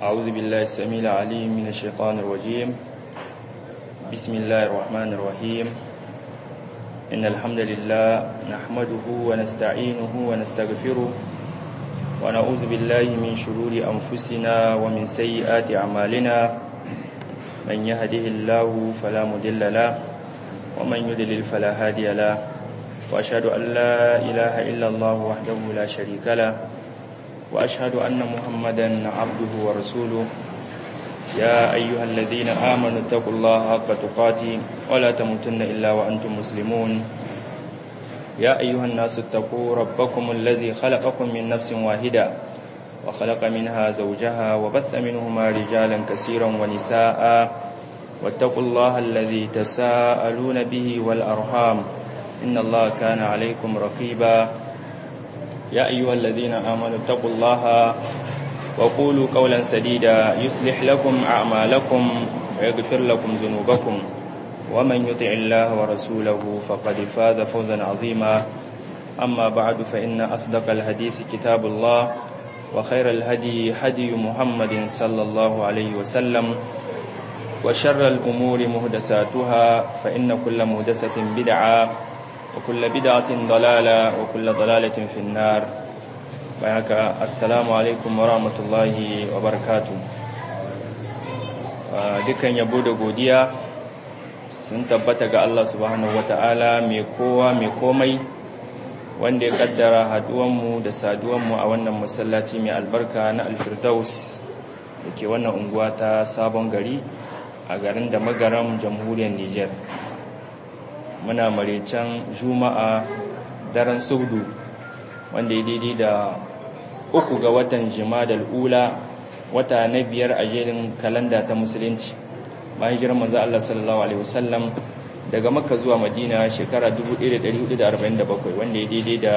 أعوذ بالله السميع العليم من الشيطان الرجيم بسم الله الرحمن الرحيم إن الحمد لله نحمده ونستعينه ونستغفره ونعوذ بالله من شرور أنفسنا ومن سيئات أعمالنا من يهده الله فلا مضل له ومن يضلل فلا هادي له وأشهد أن لا إله إلا الله وحده لا شريك له وأشهد أن محمدا عبده ورسوله يا أيها الذين آمنوا اتقوا الله حق تقاته ولا تموتن إلا وأنتم مسلمون يا أيها الناس اتقوا ربكم الذي خلقكم من نفس واحدة وخلق منها زوجها وبث منهما رجالا كثيرا ونساء واتقوا الله الذي تساءلون به والأرحام إن الله كان عليكم رقيبا يا أيها الذين آمنوا اتقوا الله وقولوا قولا سديدا يصلح لكم أعمالكم ويغفر لكم ذنوبكم ومن يطع الله ورسوله فقد فاز فوزا عظيما أما بعد فإن أصدق الحديث كتاب الله وخير الهدي هدي محمد صلى الله عليه وسلم وشر الأمور مهدساتها فإن كل مهدسة بدعة وكل بدعة ضلالة وكل ضلالة في النار بياك السلام عليكم ورحمة الله وبركاته dukkan yabo da godiya sun tabbata ga Allah subhanahu wata'ala mai kowa mai komai wanda ya kaddara haduwanmu da saduwanmu a wannan masallaci mai albarka na alfirdaus da ke wannan unguwa ta sabon gari a garin da magaram jamhuriyar Nijar. muna maraicen juma'a daren saudu wanda ya daidai da uku ga watan jimadal ula wata na biyar a jerin kalanda ta musulunci bayan jiran manzo Allah sallallahu alaihi wasallam daga makka zuwa madina shekara 1447 wanda ya daidai da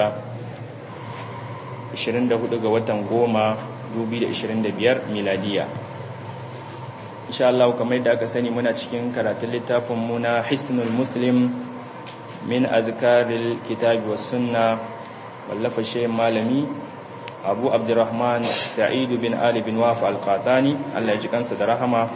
24 ga watan goma 2025 miladiya insha Allah kamar yadda aka sani muna cikin karatun littafin mu na hisnul muslim min azkaril kitabi was sunna wallafa shehin malami abu abdurrahman sa'id bin ali bin waf al-qatani Allah ya ji kansa da rahama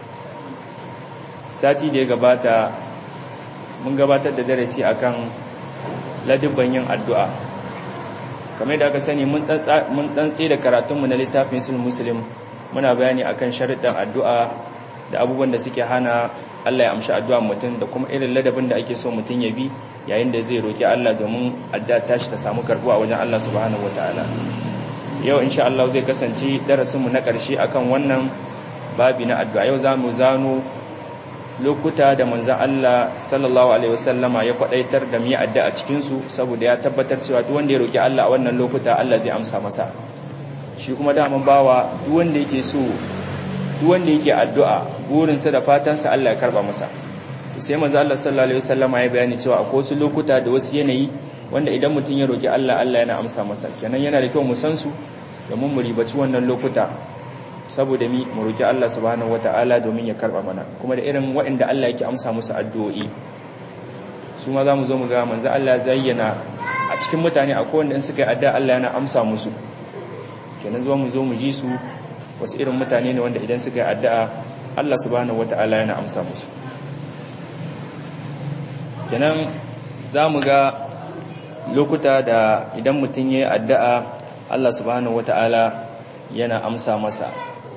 sati da ya gabata mun gabatar da darasi akan ladubban yin addu'a kamar da aka sani mun dan tsaye da karatunmu na littafin sul muslim muna bayani akan sharuɗan addu'a da abubuwan da suke hana Allah ya amshi addu'a mutum da kuma irin ladabin da ake so mutum ya bi yayin da zai roki Allah domin addu'a tashi ta samu karbuwa wajen Allah subhanahu wataala yau insha Allah zai kasance darasin mu na ƙarshe akan wannan babi na addu'a yau zamu zano lokuta da manzon Allah sallallahu alaihi wasallama ya kwadaitar da mu yi addu'a cikin su saboda ya tabbatar cewa duk wanda ya roki Allah a wannan lokuta Allah zai amsa masa shi kuma daman bawa duk wanda yake so duk wanda yake addu'a burinsa da fatansa Allah ya karba masa sai manzo Allah sallallahu alaihi wasallama ya bayani cewa akwai wasu lokuta da wasu yanayi wanda idan mutum ya roki Allah Allah yana amsa masa kenan yana da kyau mu san su domin mu ribaci wannan lokuta saboda mi mu roki Allah subhanahu wataala domin ya karba mana kuma da irin waɗanda Allah yake amsa musu addu'o'i su ma zamu zo mu ga manzo Allah zayyana a cikin mutane akwai wanda in suka yi addu'a Allah yana amsa musu kenan zuwa mu zo mu ji su wasu irin mutane ne wanda idan suka yi addu'a Allah subhanahu wata'ala yana amsa musu kenan za mu ga lokuta da idan mutum ya yi addu'a Allah subhanahu wata'ala yana amsa masa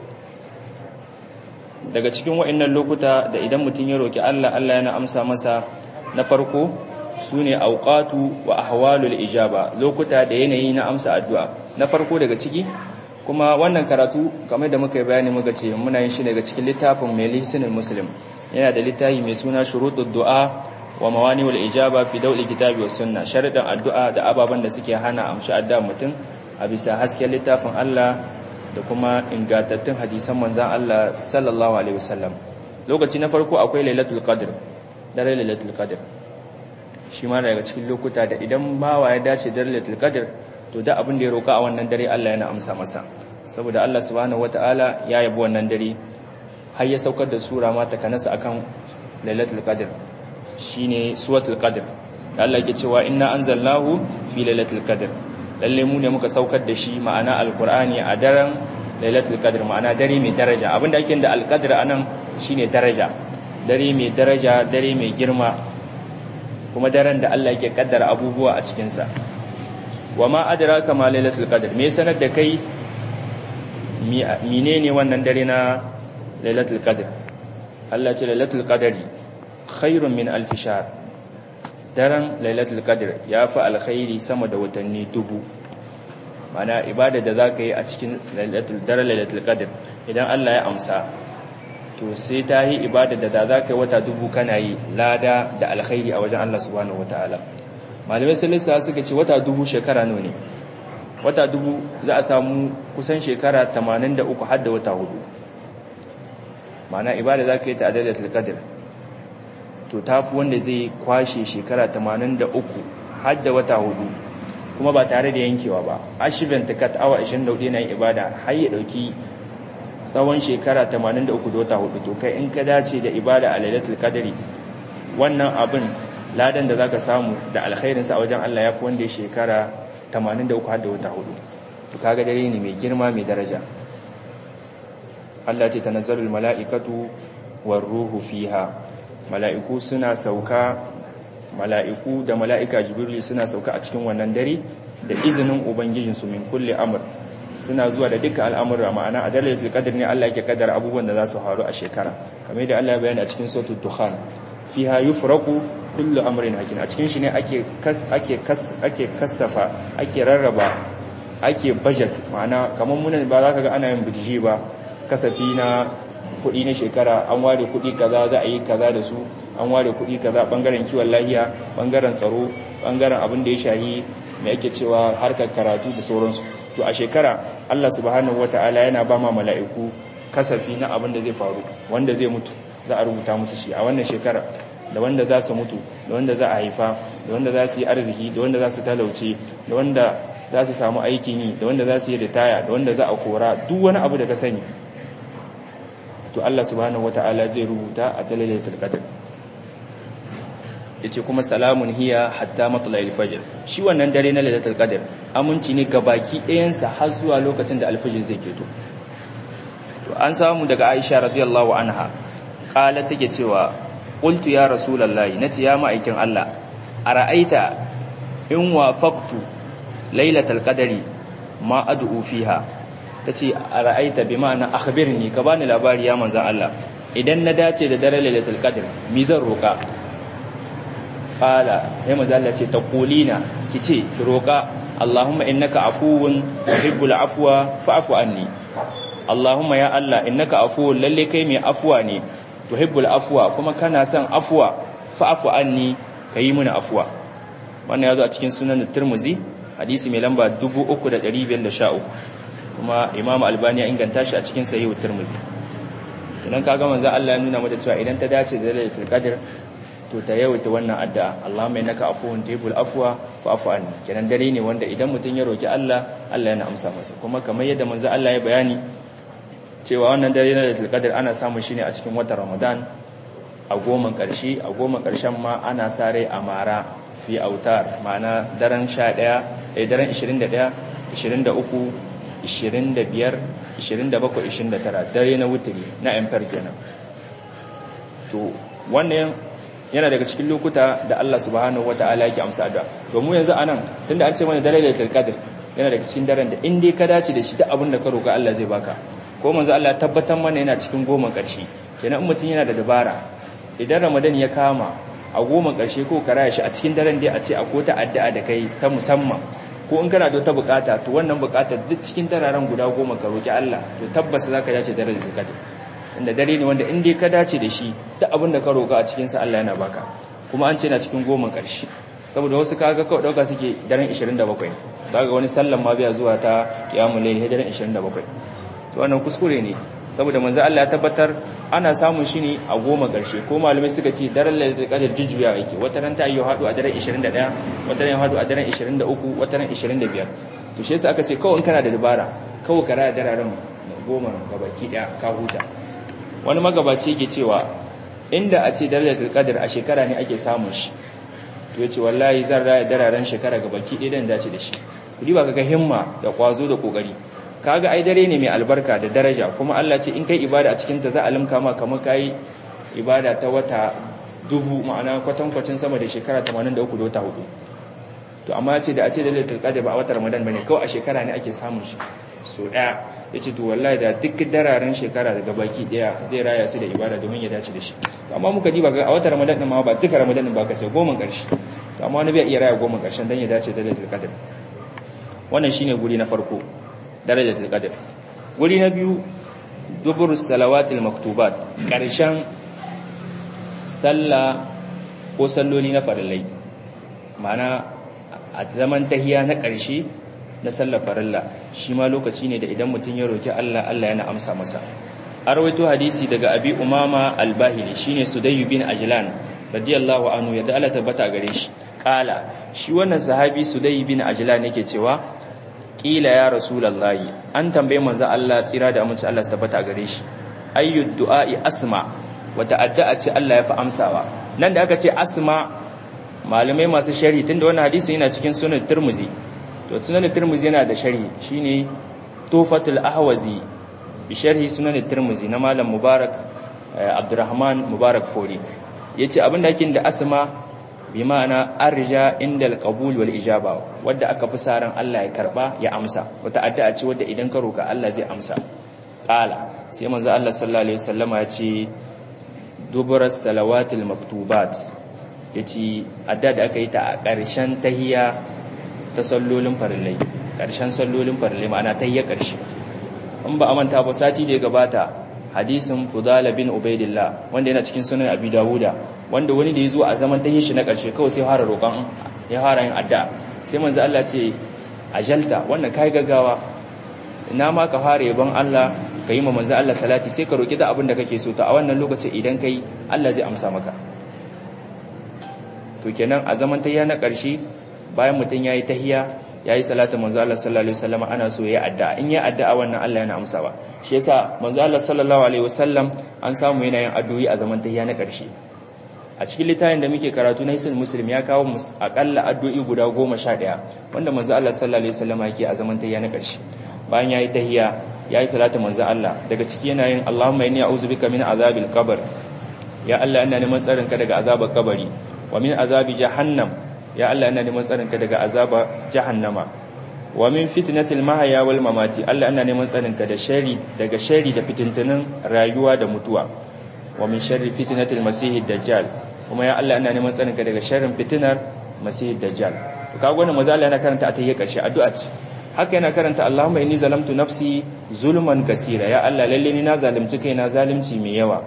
daga cikin wa'innan lokuta da idan mutum ya roƙi Allah Allah yana amsa masa na farko su ne auƙatu wa ahwalul ijaba lokuta da yanayi na amsa addu'a na farko daga ciki kuma wannan karatu kamar da muka yi bayani muka ce muna yin shi daga cikin littafin mai lisanin muslim yana da littafi mai suna shuruɗud du'a wa mawani wal ijaba fi dawli kitabi was sunna sharadan addu'a da ababan da suke hana amshi addu'a mutum a bisa hasken littafin Allah da kuma ingantattun hadisan manzon Allah sallallahu alaihi wasallam lokaci na farko akwai lailatul qadr dare lailatul qadr shi ma daga cikin lokuta da idan bawa ya dace da lailatul qadr to da abin da ya roka a wannan dare Allah yana amsa masa saboda Allah subhanahu wataala ya yabi wannan dare har ya saukar da sura ma takanasa akan lailatul qadr shine suratul qadr da Allah yake cewa inna anzalnahu fi lailatul qadr lalle mu ne muka saukar da shi ma'ana alqur'ani a daren lailatul qadr ma'ana dare mai daraja abinda ake da alqadr anan shine daraja dare mai daraja dare mai girma kuma daren da Allah yake kaddara abubuwa a cikin sa wama adraka ma lailatul qadr me sanar da kai menene wannan dare na lailatul qadr Allah ce lailatul qadri khairun min alf shahr daren lailatul qadr ya fi alkhairi sama da watanni dubu mana ibada da zaka yi a cikin lailatul daren lailatul qadr idan Allah ya amsa to sai ta yi ibada da da zaka yi wata dubu kana yi lada da alkhairi a wajen Allah subhanahu wataala malamai salisa suka ce wata dubu shekara nawa ne wata dubu za a samu kusan shekara 83 har da wata hudu mana ibada za ka yi ta adalatul qadr to tafi wanda zai kwashe shekara 83 har da wata hudu kuma ba tare da yankewa ba ashivin takat awa 24 na yin ibada har ya dauki tsawon shekara 83 da wata hudu to kai in ka dace da ibada a lailatul qadri wannan abin ladan da zaka samu da alkhairin sa a wajen Allah yafi wanda ya shekara 83 har da wata hudu to kaga dare ne mai girma mai daraja Allah ce tanazzalul mala'ikatu war ruhu fiha mala'iku suna sauka mala'iku da mala'ika jibril suna sauka a cikin wannan dare da izinin ubangijin su min kulli amr suna zuwa da dukkan al'amura ma'ana a dalatul qadr ne Allah yake kaddara abubuwan da za su faru a shekara kamar da Allah ya bayani a cikin suratul dukhan fiha yufraqu kullu amrin hakim a cikin shi ne ake kas ake kas ake kasafa ake rarraba ake budget ma'ana kamar munan ba za ka ga ana yin budget ba kasafi na kuɗi na shekara an ware kuɗi kaza za a yi kaza da su an ware kuɗi kaza bangaren kiwon lahiya bangaren tsaro bangaren abin da ya shahi mai ake cewa harkar karatu da sauransu to a shekara Allah subhanahu wataala yana ba ma mala'iku kasafi na abin da zai faru wanda zai mutu za a rubuta musu shi a wannan shekara da wanda za su mutu da wanda za a haifa da wanda za su yi arziki da wanda za su talauce da wanda za su samu aikin yi da wanda za su yi ritaya da wanda za a kora duk wani abu da ka sani to Allah subhanahu wata'ala zai rubuta a dalilaitul qadr yace kuma salamun hiya hatta matla'il fajr shi wannan dare na lailatul qadr aminci ne ga baki ɗayan sa har zuwa lokacin da alfajir zai keto to an samu daga Aisha radiyallahu anha qala take cewa qultu ya rasulullahi nace ya ma'aikin Allah ara'aita in wafaqtu lailatul qadri ma ad'u fiha tace ara'aita bi ma'ana akhbirni ka bani labari ya manzon Allah idan na dace da dare lailatul qadr mi zan roka qala ya manzon Allah ce taqulina kice ki roka Allahumma innaka afuwun tuhibbul afwa fa'fu anni Allahumma ya Allah innaka afuwun lalle kai mai afwa ne tuhibbul afwa kuma kana son afwa fa'fu anni kayi mini afwa wannan yazo a cikin sunan Tirmidhi hadisi mai lamba 3513 kuma Imam Albani ya inganta shi a cikin Sahih Tirmidhi idan kaga manzo Allah ya nuna mata cewa idan ta dace da Lailatul Qadr to ta yawaita wannan addu'a Allahumma innaka afuwun tuhibbul afwa fa'fu anni kenan dare ne wanda idan mutun ya roki Allah Allah yana amsa masa kuma kamar yadda manzo Allah ya bayani cewa wannan dare na Lailatul Qadr ana samun shi ne a cikin watan Ramadan a goma ƙarshe a goma ƙarshen ma ana sare a mara fi autar ma'ana daren 11 eh daren 21 23 25 27 29 dare na wuturi na emper kenan to wannan yana daga cikin lokuta da Allah subhanahu wataala yake amsa addu'a to mu yanzu anan tunda an ce mana dare Lailatul Qadr yana daga cikin daren da in dai ka dace da shi duk abin da ka roka Allah zai baka ko manzo Allah tabbatar mana yana cikin goma ƙarshe kenan mutum yana da dabara idan Ramadan ya kama a goma ƙarshe ko karaya shi a cikin daren dai a ce akwai ta addu'a da kai ta musamman ko in kana da ta bukata to wannan bukatar duk cikin dararen guda goma ka roki Allah to tabbas zaka dace da Lailatul Qadr inda dare ne wanda in dai ka dace da shi duk abin da ka roka a cikin sa Allah yana baka kuma an ce na cikin goma ƙarshe saboda wasu kaga kawai dauka suke daren 27 daga wani sallan ma biya zuwa ta kiyamul layl daren 27 to wannan kuskure ne saboda manzo Allah ya tabbatar ana samun shi ne a goma ƙarshe ko malamai suka ce daren lailatul qadr jujjuya yake wata ran ta yi hadu a daren 21 wata ran hadu a daren 23 wata ran 25 to shi yasa aka ce kawai in kana da dabara kawai ka raya dararen goma gabaki daya ka huta wani magabaci yake cewa inda a ce darajatul qadr a shekara ne ake samun shi to yace wallahi zan raya dararen shekara gabaki daya dan dace da shi kudi ba kaga himma da kwazo da kokari kaga ai dare ne mai albarka da daraja kuma Allah ce in kai ibada a cikin ta za a limka ma kamar kai ibada ta wata dubu ma'ana kwatankwacin sama da shekara 83 da wata hudu to amma ce da a ce da lailatul qadr ba a watan ramadan bane kawai a shekara ne ake samun shi so daya yace to wallahi da duk dararen shekara daga baki daya zai raya su da ibada domin ya dace da shi to amma muka diba ga a watan ramadan din ma ba duka ramadan din ba ka ce goma karshe to amma wani bai iya raya goma karshen dan ya dace da lailatul qadr wannan shine guri na farko darajatul qadr guri na biyu dubur salawatil maktubat karshen sallah ko salloli na farillai ma'ana a zaman tahiya na ƙarshe na sallar farilla shi ma lokaci ne da idan mutum ya roki Allah Allah yana amsa masa a rawaito hadisi daga abi umama al-bahili shine sudayy bin ajlan radiyallahu anhu yadda Allah tabbata gare shi kala shi wannan sahabi sudayy bin ajlan yake cewa kila ya rasulullahi an tambaye manzo Allah tsira da amince Allah su tabbata gare shi ayyud du'a'i asma wata addu'a ce Allah ya fi amsawa nan da aka ce asma malamai masu sharhi tunda wannan hadisi yana cikin sunan Tirmidhi to sunan Tirmidhi yana da sharhi shine Tufatul Ahwazi bi sharhi sunan Tirmidhi na malam Mubarak Abdurrahman Mubarak Fori yace abin da yake da asma bi ma'ana arja indal qabul wal ijaba wanda aka fi saran Allah ya karba ya amsa wata addu'a ce wanda idan ka roka Allah zai amsa qala sai manzo Allah sallallahu alaihi wasallama ya ce duburar salawatul maktubat ya ce adda da aka yi ta a ƙarshen tahiya ta sallolin farillai ƙarshen sallolin farillai ma'ana tahiyar ƙarshe in ba a manta ba sati da ya gabata hadisin fudala bin ubaidillah wanda yana cikin sunan abi dawuda wanda wani da ya zo a zaman tahiyar shi na ƙarshe kawai sai fara roƙon ya fara yin adda sai manzo Allah ce ajalta wannan kai gaggawa ina ma ka fara yabon Allah ka yi ma manzo Allah salati sai ka roki da abin da kake so to a wannan lokacin idan kai Allah zai amsa maka to kenan a zaman tayya na ƙarshe bayan mutum yayi tahiyya yayi salatu manzo Allah sallallahu alaihi wasallam ana so yayi addu'a in yayi addu'a wannan Allah yana amsawa shi yasa manzo Allah sallallahu alaihi wasallam an samu yana yin addu'o'i a zaman tayya na ƙarshe a cikin littafin da muke karatu na Hisul Muslim ya kawo akalla addu'o'i guda 11 wanda manzo Allah sallallahu alaihi wasallam yake a zaman tayya na ƙarshe bayan yayi tahiyya yayi salatu manzo Allah daga ciki yana yin Allahumma inni a'udhu bika min azabil qabr ya Allah ina neman tsarin ka daga azabar kabari wa min azabi jahannam ya Allah ina neman tsarin ka daga azabar jahannama wa min fitnatil mahya wal mamati Allah ina neman tsarin ka da shari daga shari da fitintunin rayuwa da mutuwa wa min sharri fitnatil masihid dajjal kuma ya Allah ina neman tsarin ka daga sharrin fitinar masihid dajjal to kaga wannan manzo Allah yana karanta a tayyar karshe addu'a ce haka yana karanta Allahumma inni zalamtu nafsi zulman kasira ya Allah lalle ni na zalunci kaina zalunci mai yawa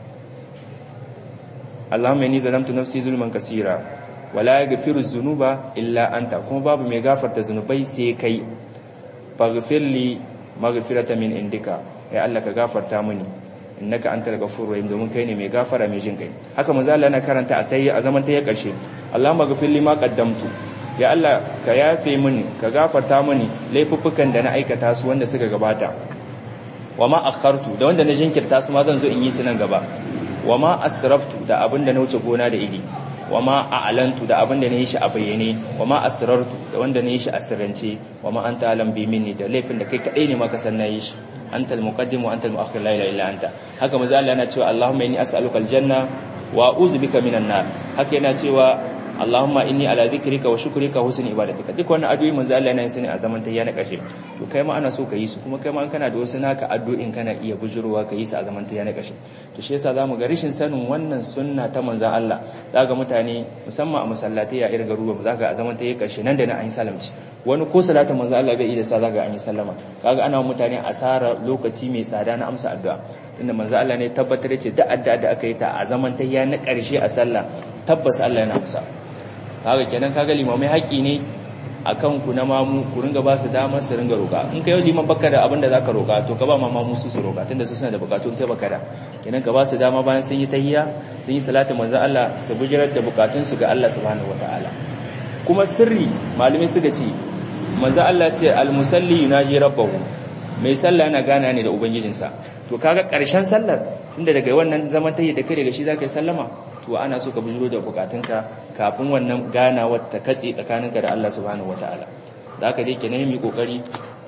Allahumma inni zalamtu nafsi zulman kasira wala yaghfiru dhunuba illa anta kuma babu mai gafarta zunubai sai kai faghfir li maghfiratan min indika ya Allah ka gafarta mini innaka antal ghafurur rahim domin kai ne mai gafara mai jin kai haka manzo Allah yana karanta a tayi a zaman tayi karshe Allahumma ghfir li ma qaddamtu ya Allah ka yafe mini ka gafarta mini laifuffukan da na aikata su wanda suka gabata wa ma akhartu da wanda na jinkirta su ma zan zo in yi su nan gaba wa ma asraftu da abin da na wuce gona da iri wa ma a'lantu da abin da na yi shi a bayyane wa ma asrartu da wanda na yi shi a sirrance wa ma anta alam bi minni da laifin da kai kadai ne ma ka san na yi shi anta al-muqaddim wa anta al-mu'akhir la ilaha illa anta haka manzo Allah yana cewa Allahumma inni as'aluka al-janna wa a'udhu bika minan nar haka yana cewa Allahumma inni ala dhikrika wa shukrika wa husni ibadatika duk wannan addu'o'i manzo Allah yana yin su ne a zaman tayya na kashe to kai ma ana so ka yi su kuma kai ma kana da wasu naka addu'o'in kana iya bujurowa ka yi su a zaman tayya na kashe to shi yasa zamu ga rishin sanin wannan sunna ta manzo Allah zaka mutane musamman a masallatai ya irin garuruwa zaka a zaman tayya kashe nan da nan an yi salamci wani ko salatin manzo Allah bai yi da sa zaka an yi sallama kaga ana mutane asara lokaci mai tsada na amsa addu'a inda manzo Allah ne tabbatar ce da addu'a da aka yi ta a zaman tayya na karshe a sallah tabbas Allah yana amsa kaga kenan kaga limamai haƙi ne akan ku na mamu ku ringa ba su damar su ringa roƙa in kai liman baka da abin da zaka roƙa to ka ba ma mamu su su roƙa tunda su suna da bukatun kai baka da kenan ka ba su dama bayan sun yi tahiyya sun yi salatu manzo Allah su bujirar da bukatun su ga Allah subhanahu wataala kuma sirri malumin suka ce manzo Allah ce al-musalli yunaji rabbahu mai sallah yana gana ne da ubangijinsa to kaga ƙarshen sallar tunda daga wannan zaman tahiyya da kai daga shi zaka yi sallama to ana so ka bujiro da bukatunka kafin wannan ganawar ta katse tsakaninka da Allah subhanahu wataala da haka dai kenan mu kokari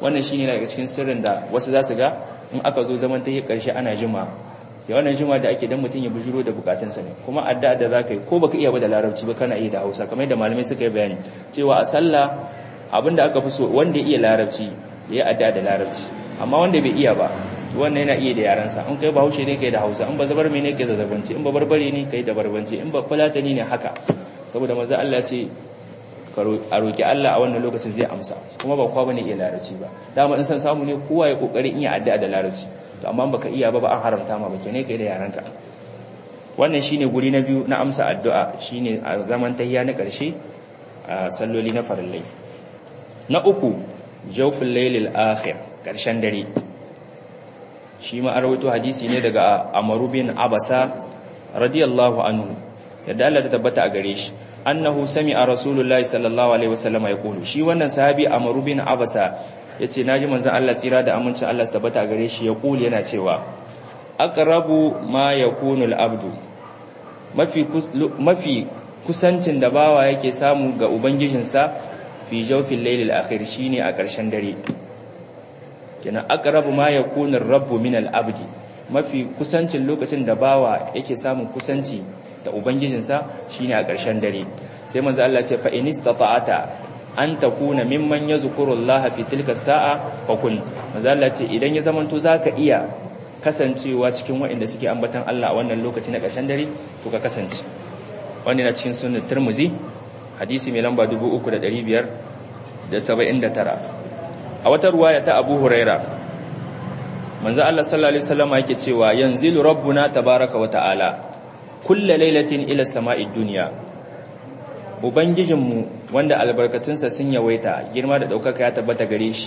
wannan shine daga cikin sirrin da wasu za su ga in aka zo zaman ta yi karshe ana jima ya wannan jima da ake dan mutum ya bujuro da bukatunsa ne kuma addu'a da zaka yi ko baka iya ba da larabci ba kana iya da Hausa kamar yadda malamai suka yi bayani cewa a sallah abinda aka fi so wanda ya iya larabci ya yi addu'a da larabci amma wanda bai iya ba wannan yana iya da yaransa in kai bahaushe ne kai da hausa in ba zabar mai ne kai da zabanci in ba barbare ne kai da barbanci in ba fulatani ne haka saboda maza Allah ce a roki Allah a wannan lokacin zai amsa kuma ba kowa bane iya larabci ba dama in san samu ne kowa ya kokari in ya addu'a da larabci to amma baka iya ba ba an haramta ma bake ne kai da yaranka wannan shine guri na biyu na amsa addu'a shine a zaman tahiyya na karshe a salloli na farillai na uku jawful laylil akhir karshen dare shi ma rawaito hadisi ne daga Amaru bin Abasa radiyallahu anhu yadda Allah ta tabbata a gare shi annahu sami'a rasulullahi sallallahu alaihi wasallam yaqulu shi wannan sahabi Amaru bin Abasa yace naji manzon Allah tsira da amincin Allah su tabbata a gare shi yaqulu yana cewa aqrabu ma yakunu al-abdu mafi mafi kusancin da bawa yake samu ga ubangijinsa fi jawfil laylil akhir shine a ƙarshen dare kenan aqrabu ma yakunu ar-rabbu min al-abdi mafi kusancin lokacin da bawa yake samun kusanci da ubangijinsa shine a ƙarshen dare sai manzo Allah ce fa in istata'ata an takuna mimman yazkuru Allah fi tilka sa'a fa kun manzo Allah ce idan ya zamanto zaka iya kasancewa cikin waɗanda suke ambatan Allah a wannan lokaci na ƙarshen dare to ka kasance wannan na cikin sunan Tirmidhi hadisi mai lamba 3579 a wata ruwaya ta Abu Huraira manzo Allah sallallahu alaihi wasallam yake cewa yanzilu rabbuna tabaaraka wa ta'ala kullu lailatin ila sama'id dunya ubangijinmu wanda albarkatunsa sun yawaita girma da daukaka ya tabbata gare shi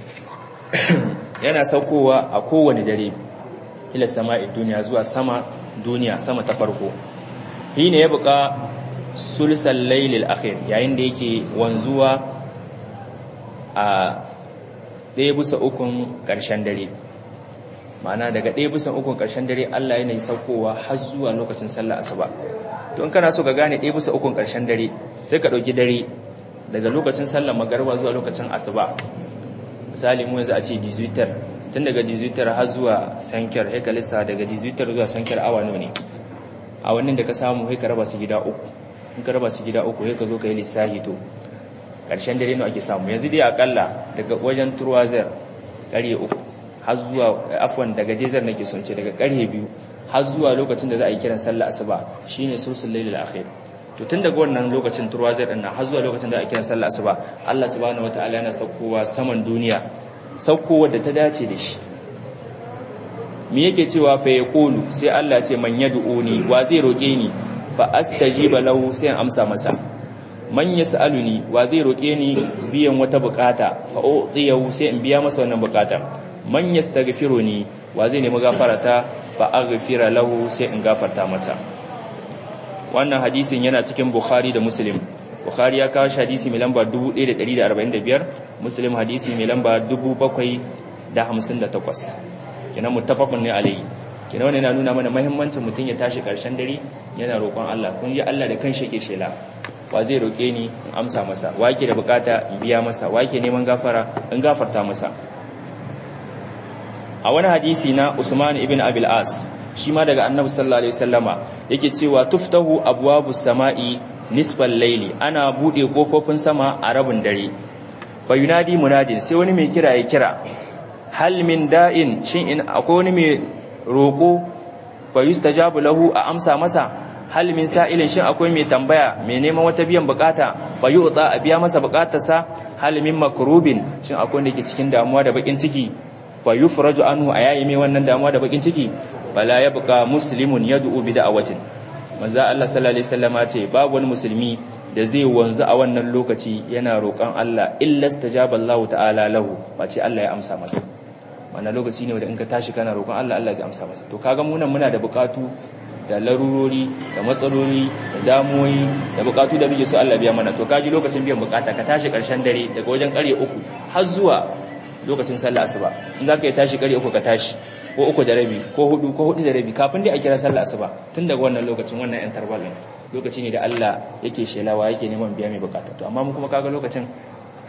yana saukowa a kowane dare ila sama'id dunya zuwa sama duniya sama ta farko hine ya buka sulsal laylil akhir yayin da yake wanzuwa a ɗaya bisa ukun ƙarshen dare ma'ana daga ɗaya bisa ukun ƙarshen dare Allah yana yi saukowa har zuwa lokacin sallah asuba to in kana so ka gane ɗaya bisa ukun ƙarshen dare sai ka ɗauki dare daga lokacin sallah magarba zuwa lokacin asuba misali mu yanzu a ce dizuitar tun daga dizuitar har zuwa sankiyar sai ka lissa daga dizuitar zuwa sankiyar awa nawa ne awannin da ka samu sai ka raba su gida uku in ka raba su gida uku sai ka zo ka yi lissahi to ƙarshen dare nawa ake samu yanzu dai akalla daga wajen turwazar ƙarye uku har zuwa afwan daga dezar nake son ce daga ƙarye biyu har zuwa lokacin da za a yi kiran sallah asuba shine sulsul lailil akhir to tun daga wannan lokacin turwazar din har zuwa lokacin da a kiran sallah asuba Allah subhanahu wataala yana saukowa saman duniya saukowa da ta dace da shi me yake cewa fa yaqulu sai Allah ce man yad'uni wa zai roke ni fa astajiba lahu sai in amsa masa man yas'aluni wa zai roke ni biyan wata bukata fa utiyahu sai in biya masa wannan bukata man yastaghfiruni wa zai nemi gafarata fa aghfira lahu sai in gafarta masa wannan hadisin yana cikin bukhari da muslim bukhari ya kawo hadisi mai lamba 1145 muslim hadisi mai lamba 758 kenan muttafaqun ne alayhi kenan wannan yana nuna mana muhimmancin mutum ya tashi karshen dare yana roƙon Allah kun ji Allah da kanshi yake shela wa zai roke ni in amsa masa wa yake da bukata in biya masa wa yake neman gafara in gafarta masa a wani hadisi na Usman ibn Abil As shi ma daga Annabi sallallahu alaihi wasallama yake cewa tuftahu abwabus sama'i nisfal layli ana bude kofofin sama a rabin dare fa yunadi munadin sai wani mai kira ya kira hal min da'in shin in akwai wani mai roko fa yustajabu lahu a amsa masa hal min sa'ilin shin akwai mai tambaya mai neman wata biyan bukata fa yu'ta a biya masa bukatarsa hal min makrubin shin akwai wanda yake cikin damuwa da bakin ciki fa yufraju anhu ayayi mai wannan damuwa da bakin ciki bala yabqa muslimun yad'u bi da'awatin manzo Allah sallallahu alaihi wasallama ce babu wani musulmi da zai wanzu a wannan lokaci yana roƙon Allah illa stajaba Allah ta'ala lahu ce Allah ya amsa masa wannan lokaci ne wanda in ka tashi kana roƙon Allah Allah zai amsa masa to kaga mu nan muna da buƙatu da larurori da matsaloli da damuwoyi da buƙatu da muke so Allah biya mana to kaji lokacin biyan buƙata ka tashi ƙarshen dare daga wajen ƙarye uku har zuwa lokacin sallah asuba in zaka yi tashi ƙarye uku ka tashi ko uku da rabi ko hudu ko hudu da rabi kafin dai a kira sallah asuba tun daga wannan lokacin wannan yan tarbal lokaci ne da Allah yake shelawa yake neman biya mai bukata to amma mu kuma kaga lokacin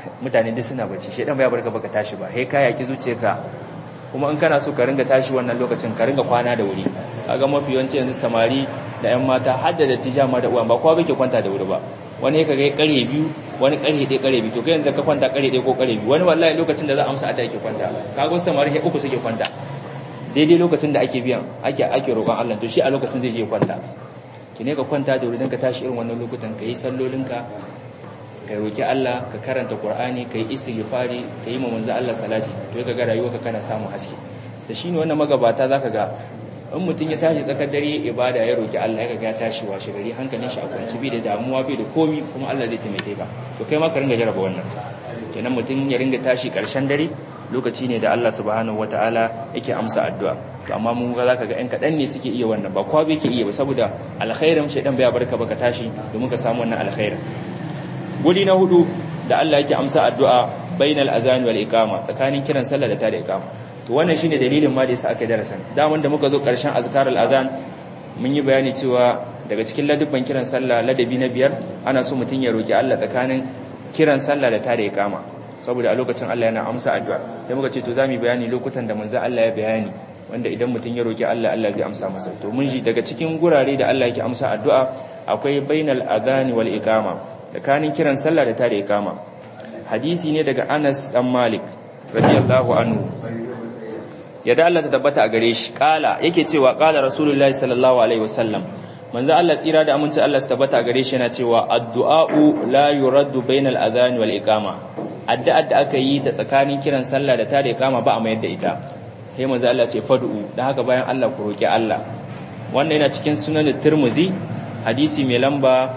mutane duk suna bacci shedan bai barka baka tashi ba he ka yaki zuciyarka kuma in kana so ka ringa tashi wannan lokacin ka ringa kwana da wuri kaga mafi yawanci yanzu samari da yan mata har da dattija ma da uwan ba kowa bake kwanta da wuri ba wani ka ga kare biyu wani kare ɗaya kare biyu to kai yanzu ka kwanta kare ɗaya ko kare biyu wani wallahi lokacin da za a amsa adda yake kwanta kaga samari he uku suke kwanta daidai lokacin da ake biyan ake ake roƙon Allah to shi a lokacin zai je kwanta ki ne ka kwanta da wuri dan ka tashi irin wannan lokutan ka yi sallolinka ka roki Allah ka karanta Qur'ani ka yi istighfari ka yi manzo Allah salati to ka ga rayuwarka kana samun haske da shine wannan magabata zaka ga in mutum ya tashi tsakar dare ibada ya roki Allah ya ga ya tashi washe gari hankalin shi a kwance bi da damuwa bi da komi kuma Allah zai taimake ka to kai ma ka ringa jaraba wannan kenan mutum ya ringa tashi karshen dare lokaci ne da Allah subhanahu wataala yake amsa addu'a to amma mun ga zaka ga ɗan kaɗan ne suke iya wannan ba kowa bai ke iya ba saboda alkhairin shaidan bai barka baka tashi domin ka samu wannan alkhairin guri na hudu da Allah yake amsa addu'a bainal azan wal iqama tsakanin kiran sallah da tada iqama to wannan shine dalilin ma da yasa aka darasan daman da muka zo karshen azkarul azan mun yi bayani cewa daga cikin ladabban kiran sallah ladabi na biyar ana so mutun ya roki Allah tsakanin kiran sallah da tada iqama saboda a lokacin Allah yana amsa addu'a sai muka ce to zamu bayani lokutan da manzo Allah ya bayani wanda idan mutun ya roki Allah Allah zai amsa masa to mun ji daga cikin gurare da Allah yake amsa addu'a akwai bainal adhan wal iqama tsakanin kiran sallah da tada iqama hadisi ne daga Anas dan Malik radiyallahu anhu yadda Allah ta tabbata a gare shi kala yake cewa kala rasulullahi sallallahu alaihi wasallam manzo Allah tsira da aminci Allah su tabbata a gare shi yana cewa addu'a'u la yuraddu bainal adhan wal iqama addu'a da aka yi ta tsakanin kiran sallah da tada iqama ba a mayar da ita sai manzo Allah ce fad'u dan haka bayan Allah ku roki Allah wannan yana cikin sunan Tirmidhi hadisi mai lamba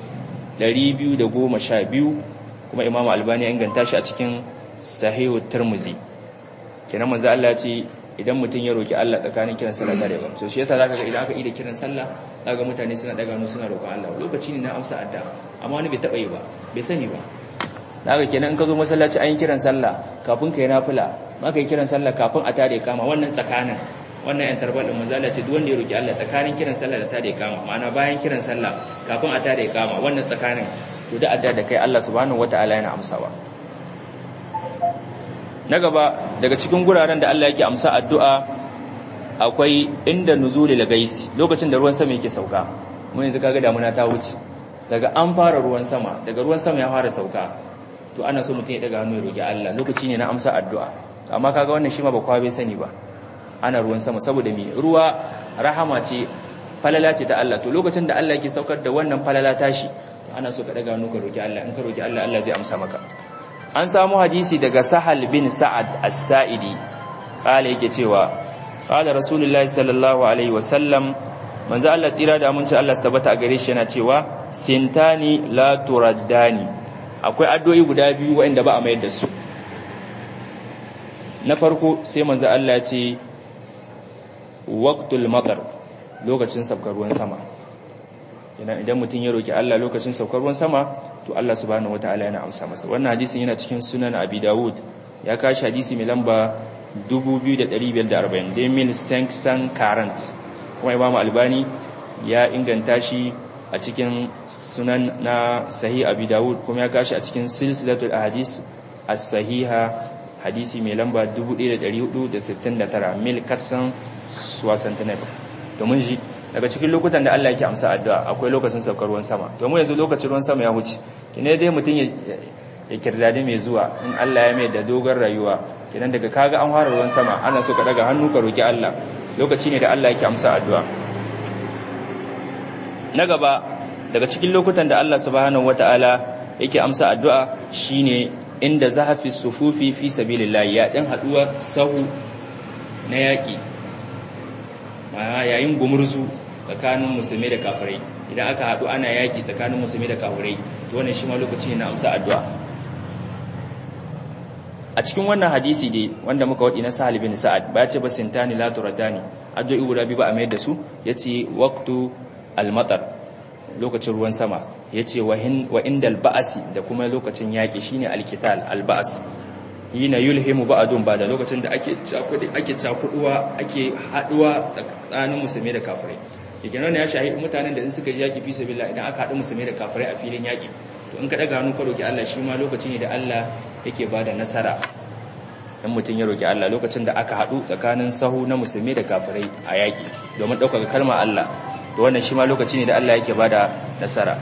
212 kuma Imam Albani ya inganta shi a cikin Sahih Tirmidhi kenan manzo Allah ya ce idan mutum ya roki Allah tsakanin kiran sallah da rewa so shi yasa zaka ga idan aka yi da kiran sallah zaka mutane suna daga hannu suna roƙon Allah lokaci ne na amsa addu'a amma wani bai taba yi ba bai sani ba daga kenan in ka zo masallaci an yi kiran sallah kafin ka yi nafila maka yi kiran sallah kafin a tare kama wannan tsakanin wannan yan tarbar da manzo Allah ce duk wanda ya roki Allah tsakanin kiran sallah da tare kama ma'ana bayan kiran sallah kafin a tare kama wannan tsakanin to da adda da kai Allah subhanahu wataala yana amsawa na gaba daga cikin guraren da Allah yake amsa addu'a akwai inda nuzulil gaisi lokacin da ruwan sama yake sauka mun yanzu kaga damuna ta wuce daga an fara ruwan sama daga ruwan sama ya fara sauka to ana so mutum ya daga hannu ya roki Allah lokaci ne na amsa addu'a amma kaga wannan shi ma ba kowa bai sani ba ana ruwan sama saboda me ruwa rahama ce falala ce ta Allah to lokacin da Allah yake saukar da wannan falala tashi ana so ka daga hannu ka roki Allah in ka roki Allah Allah zai amsa maka an samu hadisi daga Sahal bin Sa'ad As-Sa'idi kala yake cewa qala Rasulullahi sallallahu alaihi wasallam manzo Allah tsira da aminci Allah su tabbata a gare shi yana cewa sintani la turaddani akwai addu'o'i guda biyu waɗanda ba a mayar da su na farko sai manzo Allah ya ce waqtul matar lokacin saukar ruwan sama idan idan mutum ya roki Allah lokacin saukar ruwan sama to Allah subhanahu wataala yana amsa masa wannan hadisin yana cikin sunan Abi Dawud ya kashi hadisi mai lamba 2540 demil sanksan current kuma Imam Albani ya inganta shi a cikin sunan na sahih Abi Dawud kuma ya kashi a cikin silsilatul ahadis as-sahiha hadisi mai lamba 1469 mil katsan suwasantanar domin shi daga cikin lokutan da Allah yake amsa addu'a akwai lokacin saukar ruwan sama domin yanzu lokacin ruwan sama ya wuce kine dai mutum ya kirdade mai zuwa in Allah ya mai da dogon rayuwa kinan daga kaga an fara ruwan sama ana so ka daga hannu ka roki Allah lokaci ne da Allah yake amsa addu'a na gaba daga cikin lokutan da Allah subhanahu wataala yake amsa addu'a shine inda zahafi sufufi fi sabilillah ya dan haduwa sahu na yaki ma yayin gumurzu tsakanin musulmi da kafirai idan aka hadu ana yaki tsakanin musulmi da kafirai to wannan shi ma lokaci ne na amsa addu'a a cikin wannan hadisi dai wanda muka wadi na Sahal bin Sa'ad ba ya ce ba sintani la turadani addu'o'i guda biyu ba a mai da su yace waqtu al-matar lokacin ruwan sama yace wa indal ba'asi da kuma lokacin yaki shine al-qital al-ba'as yina yulhimu ba'dun ba da lokacin da ake cakudi ake cakuduwa ake haduwa tsakanin musulmi da kafirai yake nan ya shahi mutanen da in suka yaki fi sabilillah idan aka haɗu musulmi da kafirai a filin yaki to in ka daga hannu ka roki Allah shi ma lokaci ne da Allah yake bada nasara in mutum ya roki Allah lokacin da aka haɗu tsakanin sahu na musulmi da kafirai a yaƙi domin ɗaukaka kalmar Allah to wannan shi ma lokaci ne da Allah yake bada nasara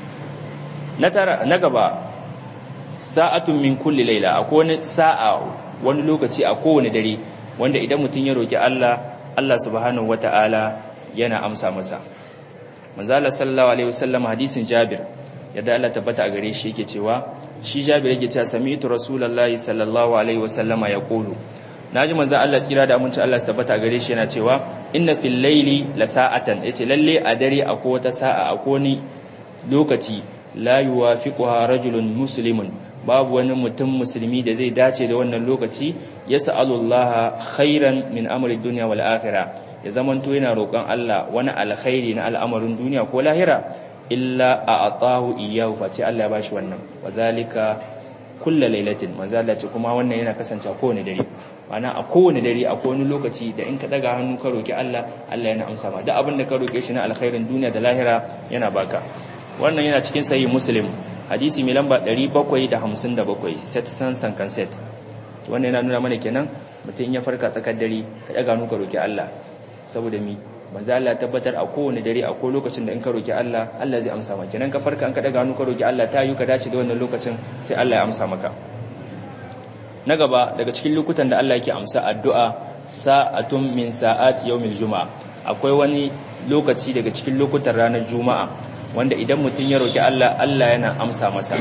na tara na gaba sa'atun min kulli laila akwai wani sa'a wani lokaci a kowane dare wanda idan mutum ya roki Allah Allah subhanahu wata'ala yana amsa masa manzo Allah sallallahu alaihi wasallam hadisin Jabir yadda Allah tabbata a gare shi yake cewa shi Jabir yake cewa sami'tu rasulullahi sallallahu alaihi wasallama yaqulu naji manzo Allah tsira da aminci Allah tabbata a gare shi yana cewa inna fil layli la sa'atan yace lalle a dare akwai wata sa'a akwai ni lokaci la yuwafiquha rajulun muslimun babu wani mutum musulmi da zai dace da wannan lokaci yas'alullaha khairan min amri dunya wal akhirah ya zamanto yana roƙon Allah wani alkhairi na al'amarin duniya ko lahira illa a atahu iyahu face Allah ya bashi wannan wazalika kulla lailatin manzo Allah ce kuma wannan yana kasance a kowane dare mana a kowane dare a kowane lokaci da in ka daga hannu ka roki Allah Allah yana amsa ma duk abin da ka roke shi na alkhairin duniya da lahira yana baka wannan yana cikin sahih muslim hadisi mai lamba 757 set san san set wannan yana nuna mana kenan mutum ya farka tsakar dare ka daga hannu ka roki Allah saboda mi manzo Allah tabbatar a kowane dare a ko lokacin da in ka roki Allah Allah zai amsa maka kenan ka farka an ka daga hannu ka roki Allah ta yi ka dace da wannan lokacin sai Allah ya amsa maka na gaba daga cikin lokutan da Allah yake amsa addu'a sa'atun min sa'at yawmil juma'a akwai wani lokaci daga cikin lokutan ranar juma'a wanda idan mutum ya roki Allah Allah yana amsa masa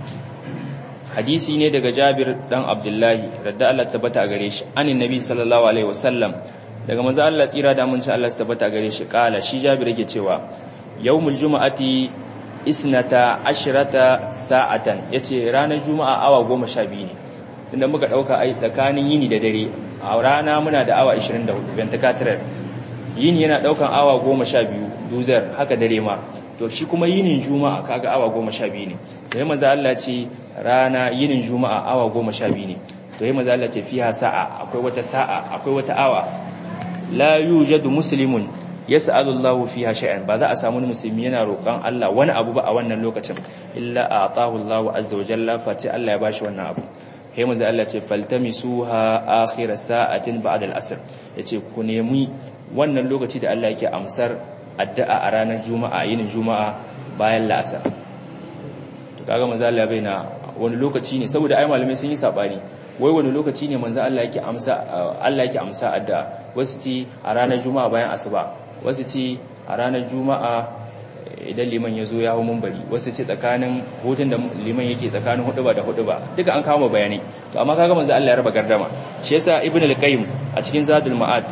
hadisi ne daga Jabir dan Abdullahi radda Allah tabbata a gare shi anin nabi sallallahu alaihi wasallam daga manzo Allah tsira da mun Allah su tabbata gare shi kala shi Jabir yake cewa yawmul jumu'ati isnata ashrata sa'atan yace ranar juma'a awa 12 ne tunda muka dauka ai tsakanin yini da dare a rana muna da awa 24 ventricular yini yana daukan awa 12 duzar haka dare ma to shi kuma yinin juma'a kaga awa 12 ne to yayin manzo Allah ce rana yinin juma'a awa 12 ne to yayin manzo Allah ce fiha sa'a akwai wata sa'a akwai wata awa la yujadu muslimun yas'alu Allahu fiha shay'an ba za a samu musulmi yana roƙon Allah wani abu ba a wannan lokacin illa atahu Allahu azza wa jalla fati Allah ya bashi wannan abu sai manzo Allah ce faltamisuha akhir sa'atin ba'da al-asr yace ku nemi wannan lokaci da Allah yake amsar addu'a a ranar juma'a yinin juma'a bayan la'asar to kaga manzo Allah bai na wani lokaci ne saboda ai malamai sun yi sabani wai wani lokaci ne manzo Allah yake amsa Allah yake amsa addu'a wasu ci a ranar juma'a bayan asuba wasu ci a ranar juma'a idan liman ya zo ya hau mumbari wasu ce tsakanin hutun da liman yake tsakanin huduba da huduba duka an kama bayani to amma kaga manzo Allah ya raba gardama shi yasa ibnu al-qayyim a cikin zadul ma'ad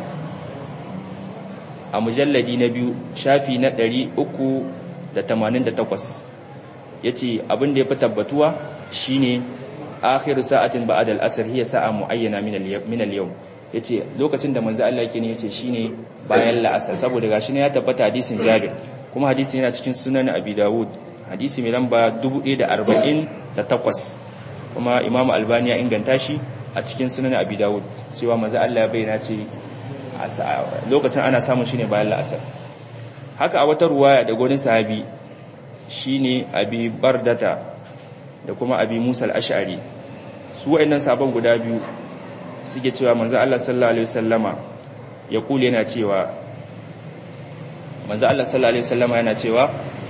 a mujalladi na biyu shafi na 388 yace abin da ya fi tabbatuwa shine akhiru sa'atin ba'da al-asr hiya sa'a muayyana min al-yawm yace lokacin da manzo Allah yake ne yace shine bayan la'asar saboda gashi ne ya tabbata hadisin Jabir kuma hadisi yana cikin sunan Abi Dawud hadisi mai lamba 1048 kuma Imam Albani ya inganta shi a cikin sunan Abi Dawud cewa manzo Allah ya bayyana ce lokacin ana samun shine bayan la'asar haka a wata ruwaya da gurin sahabi shine Abi Bardata da kuma Abi Musa al-Ash'ari su wayannan sabon guda biyu suke cewa manzo Allah sallallahu alaihi wasallama ya kule yana cewa manzo Allah sallallahu alaihi wasallama yana cewa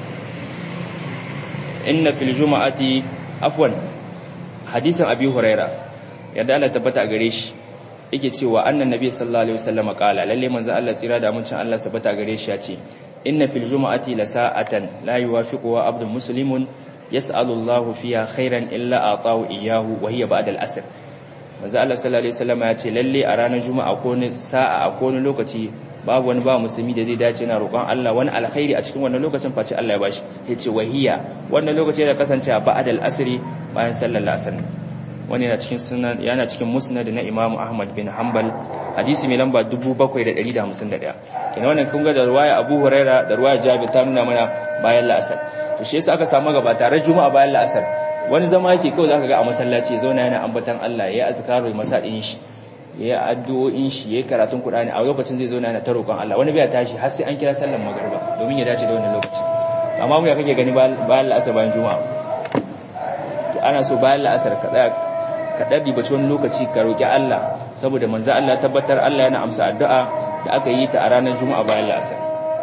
inna fil juma'ati afwan hadisin abi huraira yadda Allah tabbata gare shi yake cewa annan nabi sallallahu alaihi wasallama kala lalle manzo Allah tsira da mutuncin Allah sabata gare shi ya ce inna fil juma'ati la sa'atan la yuwafiqu abdun muslimun yas'alu Allahu fiha khairan illa atahu iyyahu wa hiya ba'da al-asr manzo Allah sallallahu alaihi wasallam ya ce lalle a ranar juma'a ko ne sa'a a ko ne lokaci babu wani ba musulmi da zai dace yana roƙon Allah wani alkhairi a cikin wannan lokacin face Allah ya bashi yace wahiya wannan lokaci da kasance a ba'dal asri bayan sallar asr wani yana cikin sunan yana cikin musnad na Imam Ahmad bin Hanbal hadisi mai lamba 7151 kina wannan kun ga da ruwaya Abu Huraira da ruwaya Jabir ta nuna mana bayan la'asar to shi yasa aka samu gaba tare juma'a bayan la'asar wani zama yake kawai zaka ga a masallaci zauna yana ambatan Allah yayi azkaru masadin shi yayi addu'o'in shi yayi karatun Qur'ani a lokacin zai zauna yana ta roƙon Allah wani bai tashi har sai an kira sallar magriba domin ya dace da wannan lokaci amma mu ya kake gani bayan la'asar bayan juma'a ana so bayan la'asar ka tsaya ka dabi bace wani lokaci ka roki Allah saboda manzo Allah tabbatar Allah yana amsa addu'a da aka yi ta a ranar juma'a bayan la'asar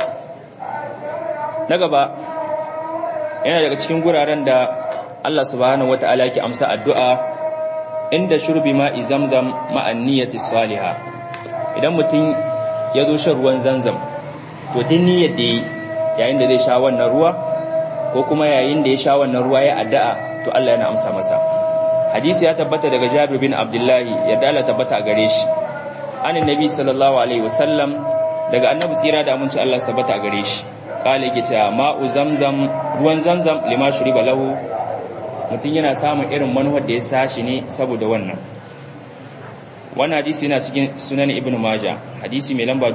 na gaba yana daga cikin guraren da Allah subhanahu wata'ala yake amsa addu'a inda shurbi ma'i zamzam ma'an niyyati salihah idan mutum ya zo shan ruwan zanzam to din niyyar da yayin da zai sha wannan ruwa ko kuma yayin da ya sha wannan ruwa ya addu'a to Allah yana amsa masa hadisi ya tabbata daga Jabir bin Abdullahi ya dala tabbata a gare shi anin nabi sallallahu alaihi wasallam daga annabi tsira da aminci Allah tabbata a gare shi kale yake cewa ma'u zamzam ruwan zamzam lima shuriba lahu mutum yana samun irin manuwar da ya sashi ne saboda wannan wannan hadisi yana cikin sunan ibn majah hadisi mai lamba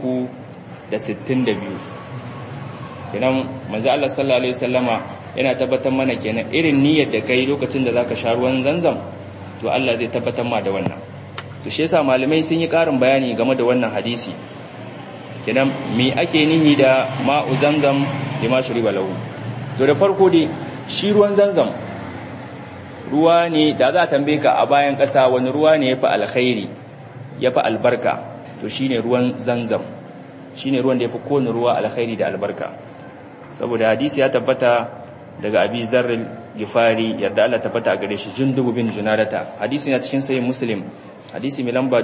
362 kenan manzo Allah sallallahu alaihi wasallama yana tabbatar mana kenan irin niyyar da kai lokacin da zaka sha ruwan zanzam to Allah zai tabbatar ma da wannan to shi yasa malamai sun yi karin bayani game da wannan hadisi kenan me ake nihi da ma'u zamzam lima shuriba lahu to da farko dai shi ruwan zanzam ruwa ne da za a tambaye ka a bayan ƙasa wani ruwa ne ya fi alkhairi ya fi albarka to shi ne ruwan zanzam shi ne ruwan da ya fi kowane ruwa alkhairi da albarka saboda hadisi ya tabbata daga abi zarril gifari yarda Allah tabbata a gare shi jundubu bin junadata hadisi na cikin sayin muslim hadisi mai lamba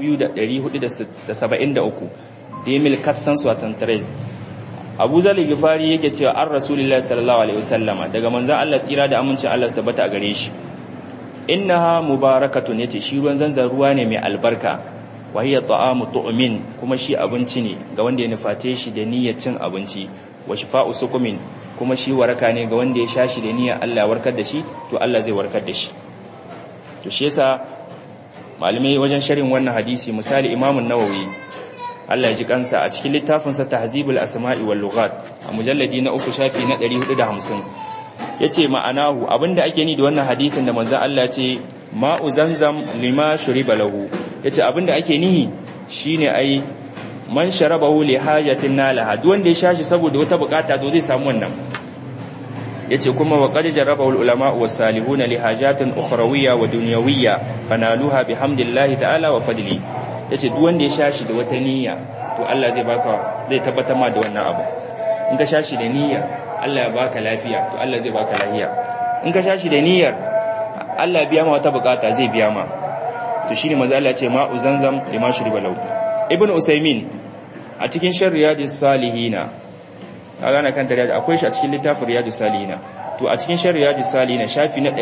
2473 demil katsan suwatan tres abu zali gifari yake cewa an rasulullah sallallahu alaihi wasallama daga manzan Allah tsira da amincin Allah su tabbata a gare shi innaha mubarakatun yace shi ruwan zanzan ruwa ne mai albarka wa hiya ta'amu tu'min kuma shi abinci ne ga wanda ya nufate shi da niyyar cin abinci wa shifa'u sukumin kuma shi waraka ne ga wanda ya sha shi da niyyar Allah ya warkar da shi to Allah zai warkar da shi to shi yasa malamai wajen sharhin wannan hadisi misali Imam an-Nawawi Allah ya ji kansa a cikin littafinsa Tahzibul Asma'i wal Lughat a mujalladi na uku shafi na 450 yace ma'anahu abinda ake ni da wannan hadisin da manzon Allah ce ma'u zamzam lima shuriba lahu yace abinda ake nihi shine ai man sharabahu li hajatin nalaha duk wanda ya shashi saboda wata bukata to zai samu wannan yace kuma wa qad jarrabahu al ulama was salihun li hajatin ukhrawiyya wa dunyawiyya fanaluha bihamdillahi ta'ala wa fadli ya ce wanda ya sha shi da wata niyya to Allah zai baka zai tabbatar ma da wannan abu in ka sha shi da niyya Allah ya baka lafiya to Allah zai baka lafiya in ka sha shi da niyyar Allah ya biya ma wata bukata zai biya ma to shine manzo Allah ya ce ma'u zanzam lima shuriba lahu ibnu usaymin a cikin sharriyadus salihina kaga na kan riyad akwai shi a cikin littafin riyadus salihina to a cikin sharriyadus salihina shafi na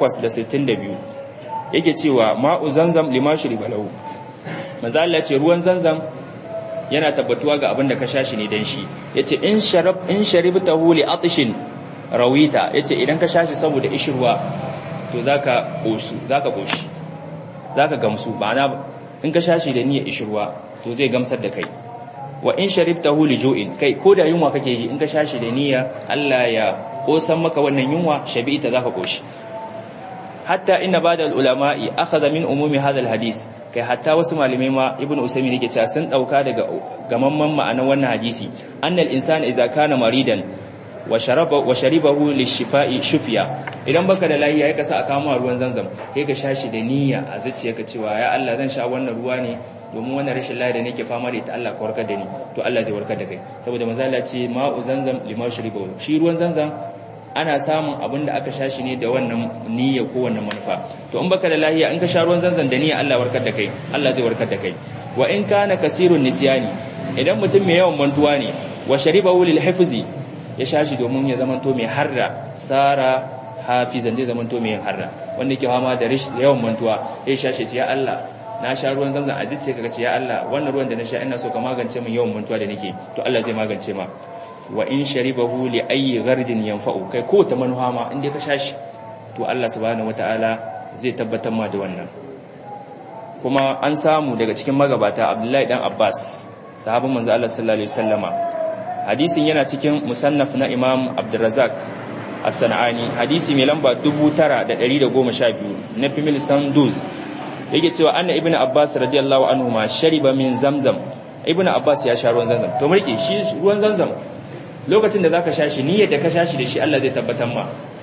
862 yake cewa ma'u zanzam lima shuriba lahu manzo Allah ce ruwan zanzam yana tabbatuwa ga abin da ka sha shi ne dan shi yace in sharab in sharibtahu li atshin rawita yace idan ka sha shi saboda ishirwa to zaka koshi zaka koshi zaka gamsu ma'ana in ka sha shi da niyyar ishirwa to zai gamsar da kai wa in sharibtahu li ju'in kai ko da yunwa kake ji in ka sha shi da niyya Allah ya kosan maka wannan yunwa shabi'ita zaka koshi hatta inna ba'da al-ulama'i akhadha min umumi hadha al-hadith kai hatta wasu malamai ma ibnu usaymin yake cewa sun dauka daga gamamman ma'anar wannan hadisi annal insana idza kana maridan wa sharaba wa sharibahu lishifa'i shufiya idan baka da lafiya ya kasa aka ma ruwan zanzam kai ka shashi da niyya a zuciyarka cewa ya Allah zan sha wannan ruwa ne domin wannan rashin lafiya da nake fama da ita Allah ka warkar da ni to Allah zai warkar da kai saboda manzo Allah ce ma'u zanzam lima sharibahu shi ruwan zanzam ana samun abin da aka sha shi ne da wannan niyya ko wannan manufa to in baka da lahiya in ka sha ruwan zanzan da niyya Allah warkar da kai Allah zai warkar da kai wa in kana kasirun nisyani idan mutum mai yawan mantuwa ne wa sharibahu lil hifzi ya sha shi domin ya zamanto mai harra sara hafizan zai zamanto mai harra wanda yake fama da yawan mantuwa ya sha shi ya Allah na sha ruwan zamzam a dace kaga ce ya Allah wannan ruwan da na sha ina so ka magance min yawan mantuwa da nake to Allah zai magance ma wa in sharibahu li ayyi ghardin yanfa'u kai ko ta manuha ma inda ka shashi to Allah subhanahu wataala zai tabbatar ma da wannan kuma an samu daga cikin magabata Abdullahi dan Abbas sahabban manzo Allah sallallahu alaihi wasallama hadisin yana cikin musannaf na Imam Abdurrazzaq As-Sanani hadisi mai lamba 9112 na Fimil Sanduz yake cewa anna ibnu Abbas radiyallahu anhu ma shariba min zamzam ibnu Abbas ya sha ruwan zamzam to mulki shi ruwan zamzam lokacin da zaka sha shi niyyar da ka sha shi da shi Allah zai tabbatar ma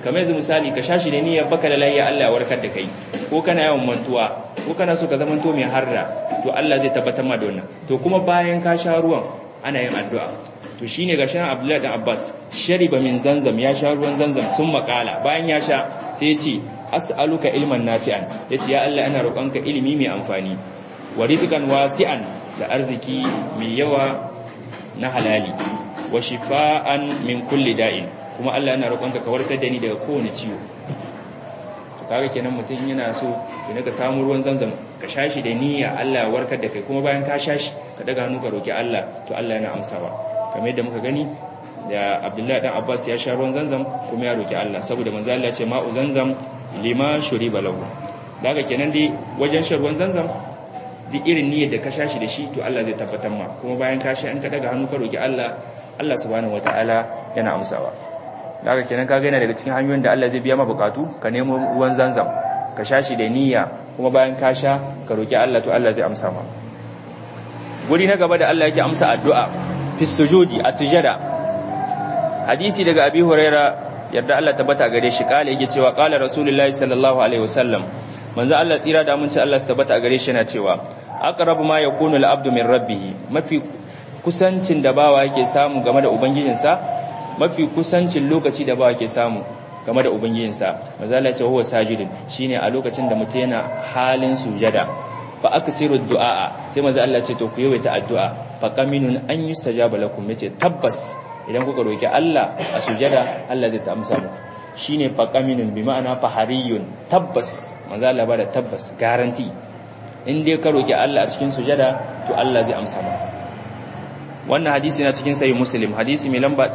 kamar yanzu misali ka shashi da niyyar baka da lahiya Allah ya warkar da kai ko kana yawan mantuwa ko kana so ka zamanto mai harda to Allah zai tabbatar ma da wannan to kuma bayan ka sha ruwan ana yin addu'a to shine ga shan Abdullahi da Abbas shariba min zanzam ya sha ruwan zanzam sun makala bayan ya sha sai ya ce as'aluka ilman nafi'an yace ya Allah ina roƙonka ilimi mai amfani wa rizqan wasi'an da arziki mai yawa na halali wa shifaan min kulli da'in kuma Allah yana roƙonka ka warkar da ni daga kowane ciwo to kaga kenan mutum yana so idan ka samu ruwan zanzam ka shashi da niyya Allah ya warkar da kai kuma bayan ka shashi ka daga hannu ka roki Allah to Allah yana amsawa kamar yadda muka gani da Abdullahi dan Abbas ya sha ruwan zanzam kuma ya roki Allah saboda manzo Allah ya ce ma'u zanzam lima shuriba lahu daga kenan dai wajen shan ruwan zanzam duk irin niyyar da ka shashi da shi to Allah zai tabbatar ma kuma bayan ka sha in ka daga hannu ka roki Allah Allah subhanahu wataala yana amsawa daga kenan ka yana daga cikin hanyoyin da Allah zai biya ma bukatu ka nemo ruwan zanzam ka sha shi da niyya kuma bayan ka sha ka roki Allah to Allah zai amsa ma guri na gaba da Allah yake amsa addu'a fi sujudi a sujada hadisi daga Abi Huraira yadda Allah tabbata gare shi kala yake cewa kala Rasulullahi sallallahu alaihi wasallam manzo Allah tsira da mun ci Allah su tabbata gare shi yana cewa aqrabu ma yakunu al-abdu min rabbih mafi kusancin da bawa yake samu game da ubangijinsa mafi kusancin lokaci da bawa yake samu game da ubangijinsa mazala ce huwa sajidin shine a lokacin da mutum yana halin sujada fa aksiru du'a sai manzo Allah ce to ku yawaita addu'a fa qaminun an yustajaba lakum yace tabbas idan kuka roki Allah a sujada Allah zai ta amsa muku shine fa qaminun bi ma'ana fahariyun tabbas manzo Allah ba da tabbas garanti in dai ka roki Allah a cikin sujada to Allah zai amsa maka wannan hadisi na cikin sahih muslim hadisi mai lamba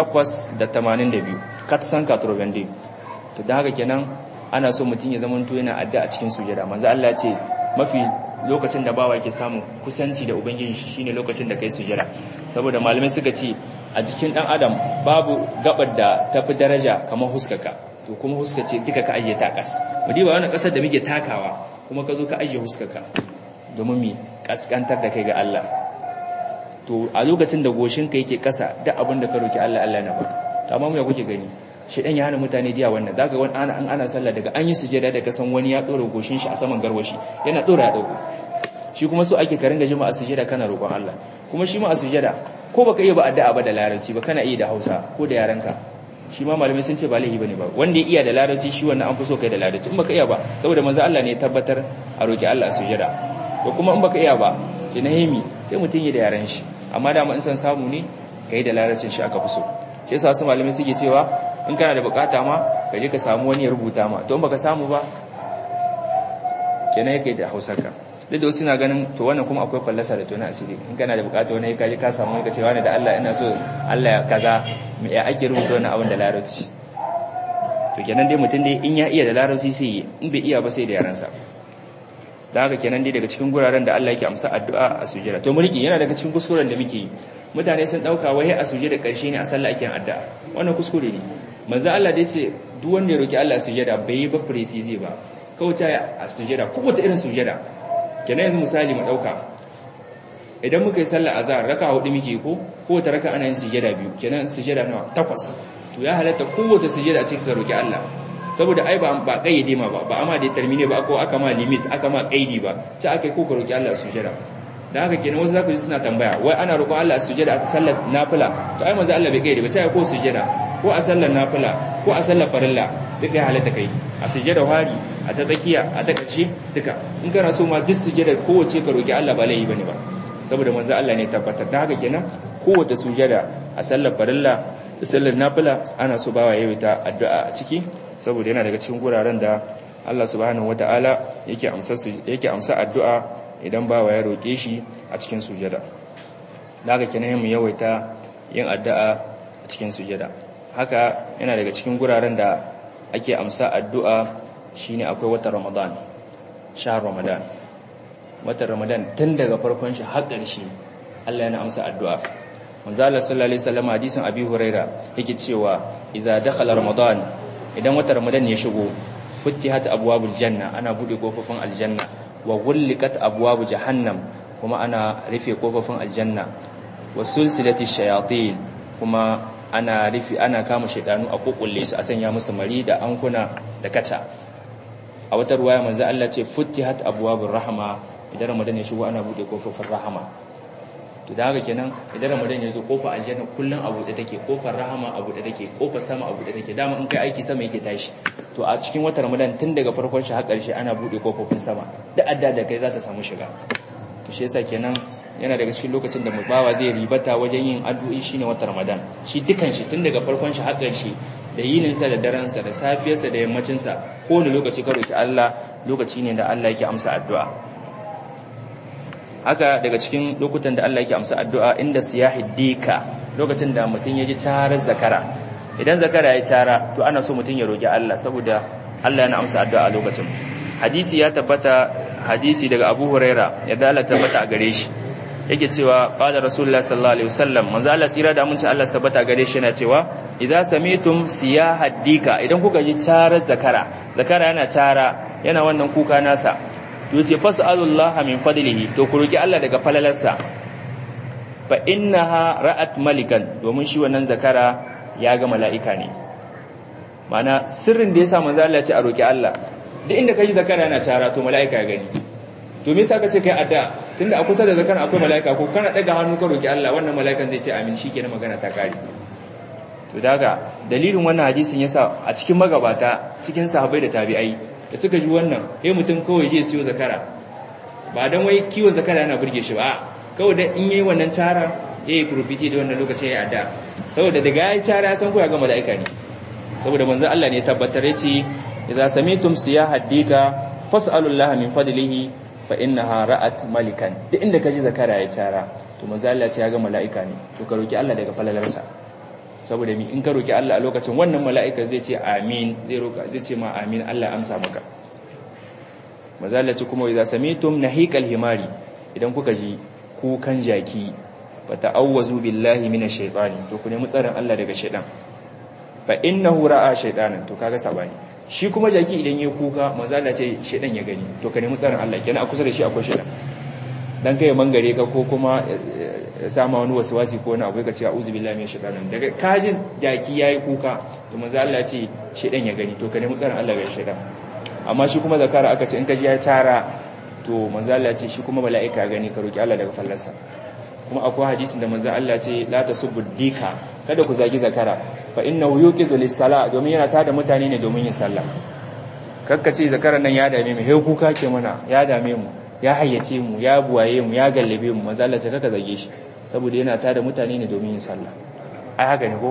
882 katsan katrobende to da haka kenan ana so mutum ya zama to yana adda a cikin sujada manzo Allah ya ce mafi lokacin da bawa yake samu kusanci da ubangiji shi shine lokacin da kai sujada saboda malamai suka ce a jikin dan adam babu gabar da tafi daraja kamar huskaka to kuma huskace duka ka ajiye ta kas mu diba wannan kasar da muke takawa kuma ka zo ka ajiye huskaka domin mi kaskantar da kai ga Allah to a lokacin da goshinka yake kasa duk abin da ka roki Allah Allah na baka to amma mu ya kuke gani shedan ya hana mutane diya wannan zaka wani ana an ana sallah daga an yi sujada daga san wani ya dora goshin shi a saman garwashi yana dora ya dauko shi kuma so ake karin da jama'a sujada kana roƙon Allah kuma shi ma a sujada ko baka iya ba addu'a ba da larabci ba kana iya da Hausa ko da yarenka shi ma malamai sun ce ba laifi bane ba wanda ya iya da larabci shi wannan an fi so kai da larabci in baka iya ba saboda manzo Allah ne ya tabbatar a roki Allah a sujada ko kuma in baka iya ba ki nahimi sai mutun yi da yaren shi amma dama in san samu ne ka yi da larabcin shi aka fi so shi yasa su malamai suke cewa in kana da bukata ma ka je ka samu wani ya rubuta ma to in baka samu ba kenan yake da hausarka duk da wasu na ganin to wannan kuma akwai fallasa da tona asiri in kana da bukata wani ka je ka samu ka ce wani da Allah ina so Allah ya kaza me ya ake rubuta wannan abin da larabci to kenan dai mutum dai in ya iya da larabci sai yi in bai iya ba sai da yaransa da haka kenan dai daga cikin guraren da Allah yake amsa addu'a a sujjada to mulki yana daga cikin kuskuren da muke yi mutane sun dauka wai a sujjada karshe ne a sallah ake yin addu'a wannan kuskure ne manzo Allah dai ce duk wanda ya roki Allah a sujjada bai yi ba precise ba kawai ta a sujjada ko wata irin sujjada kenan yanzu misali mu dauka idan muka yi sallah azhar raka hudu muke ko ko wata raka ana yin sujjada biyu kenan sujjada nawa takwas to ya halatta kowace sujjada cikin ka roki Allah saboda ai ba ba kayyade ma ba ba amma da termine ba ko aka ma limit aka ma kaidi ba ta aka ko ka roki Allah sujada dan haka kenan wasu zaku ji suna tambaya wai ana roƙon Allah sujada a sallar nafila to ai manzo Allah bai kayyade ba ta ko sujada ko a sallar nafila ko a sallar farilla duka ya halatta kai a sujada hari a ta tsakiya a ta kace duka in kana so ma duk sujada kowace ka roki Allah ba laifi bane ba saboda manzo Allah ne tabbatar da haka kenan kowace sujada a sallar farilla da sallar nafila ana so bawa yayi ta addu'a a ciki saboda yana daga cikin guraren da Allah subhanahu wata'ala yake amsa yake amsa addu'a idan bawa ya roke shi a cikin sujada daga kenan mu yawaita yin addu'a a cikin sujada haka yana daga cikin guraren da ake amsa addu'a shine akwai watan Ramadan shahr Ramadan watan Ramadan tun daga farkon shi har ƙarshe Allah yana amsa addu'a manzo Allah sallallahu alaihi wasallam hadisin Abi Huraira yake cewa idza dakhala Ramadan idan wata ramadan ya shigo futtihat abwabul janna ana bude kofofin aljanna wa gullikat abwabu jahannam kuma ana rufe kofofin aljanna wa sulsilati shayatin kuma ana rufi ana kama shaidanu a kokulle su a sanya musu mari da ankuna da kaca a wata ruwaya manzo Allah ce futtihat abwabur rahma idan ramadan ya shigo ana bude kofofin rahama to da haka kenan idan ramadan ya zo kofar aljanna kullun a bude take kofar rahama a bude take kofar sama a bude take dama in kai aiki sama yake tashi to a cikin watan ramadan tun daga farkon shi har ƙarshe ana bude kofofin sama da adda da kai za ta samu shiga to shi yasa kenan yana daga cikin lokacin da bawa zai ribata wajen yin addu'i shine watan ramadan shi dukan shi tun daga farkon shi har ƙarshe da yininsa da daransa da safiyarsa da yammacinsa kowane lokaci ka roki Allah lokaci ne da Allah yake amsa addu'a haka daga cikin lokutan da Allah yake amsa addu'a inda siyahid dika lokacin da mutum ya ji tarar zakara idan zakara ya tara to ana so mutum ya roki Allah saboda Allah yana amsa addu'a a lokacin hadisi ya tabbata hadisi daga Abu Huraira ya dala tabbata a gare shi yake cewa qala rasulullah sallallahu alaihi wasallam manzo Allah tsira da mun ci Allah tabbata a gare shi yana cewa idza samitum siyahad dika idan kuka ji tarar zakara zakara yana tara yana wannan kuka nasa yace fas'alullaha min fadlihi to ku roki Allah daga falalarsa fa innaha ra'at malikan domin shi wannan zakara ya ga mala'ika ne mana sirrin da yasa manzo Allah ya ce a roki Allah duk inda kai zakara yana tara to mala'ika ya gani to me yasa kace kai adda tunda a kusa da zakara akwai mala'ika ko kana daga hannu ka roki Allah wannan mala'ikan zai ce amin shikenan magana ta kare to daga dalilin wannan hadisin yasa a cikin magabata cikin sahabbai da tabi'ai da suka ji wannan eh mutum kawai je siyo zakara ba dan wai kiwo zakara yana burge shi ba kawai da in yayi wannan tara yayi profiti da wannan lokacin yayi adda saboda daga yayi tara ya san ko ya ga malaika ne saboda manzon Allah ne tabbatar yace idza samitum siyaha dika fas'alullaha min fadlihi fa innaha ra'at malikan duk inda kaji zakara ya tara to manzon Allah ce ya ga malaika ne to ka roki Allah daga falalarsa saboda mi in ka roki Allah a lokacin wannan mala'ika zai ce amin zai roka zai ce ma amin Allah amsa maka mazalaci kuma idza samitum nahiqal himari idan kuka ji kukan jaki fa ta'awwazu billahi minash shaitani to ku nemi tsarin Allah daga shaitan fa innahu ra'a shaytanan to kaga sabani shi kuma jaki idan yayi kuka mazala ce shaitan ya gani to ka nemi tsarin Allah kenan a kusa da shi akwai shaitan dan kai mangare ka ko kuma sama wani wasi ko wani abu ya ce a'udhu billahi minash shaitanir daga kaji jaki yayi kuka to manzo Allah ya ce shedan ya gani to ka nemi tsarin Allah ga shedan amma shi kuma zakara aka ce in kaji ya tara to manzo Allah ya ce shi kuma mala'ika gani ka roki Allah daga fallarsa kuma akwai hadisin da manzo Allah ya ce la tasubbu dika kada ku zagi zakara fa innahu yuqizu lis-sala domin yana tada mutane ne domin yin sallah kakkace zakaran nan ya dame mu he kuka ke mana ya dame mu ya hayyace mu ya buwaye mu ya gallabe mu manzo Allah ya ce kaka zage shi saboda yana tada mutane ne domin yin sallah ai haka ne ko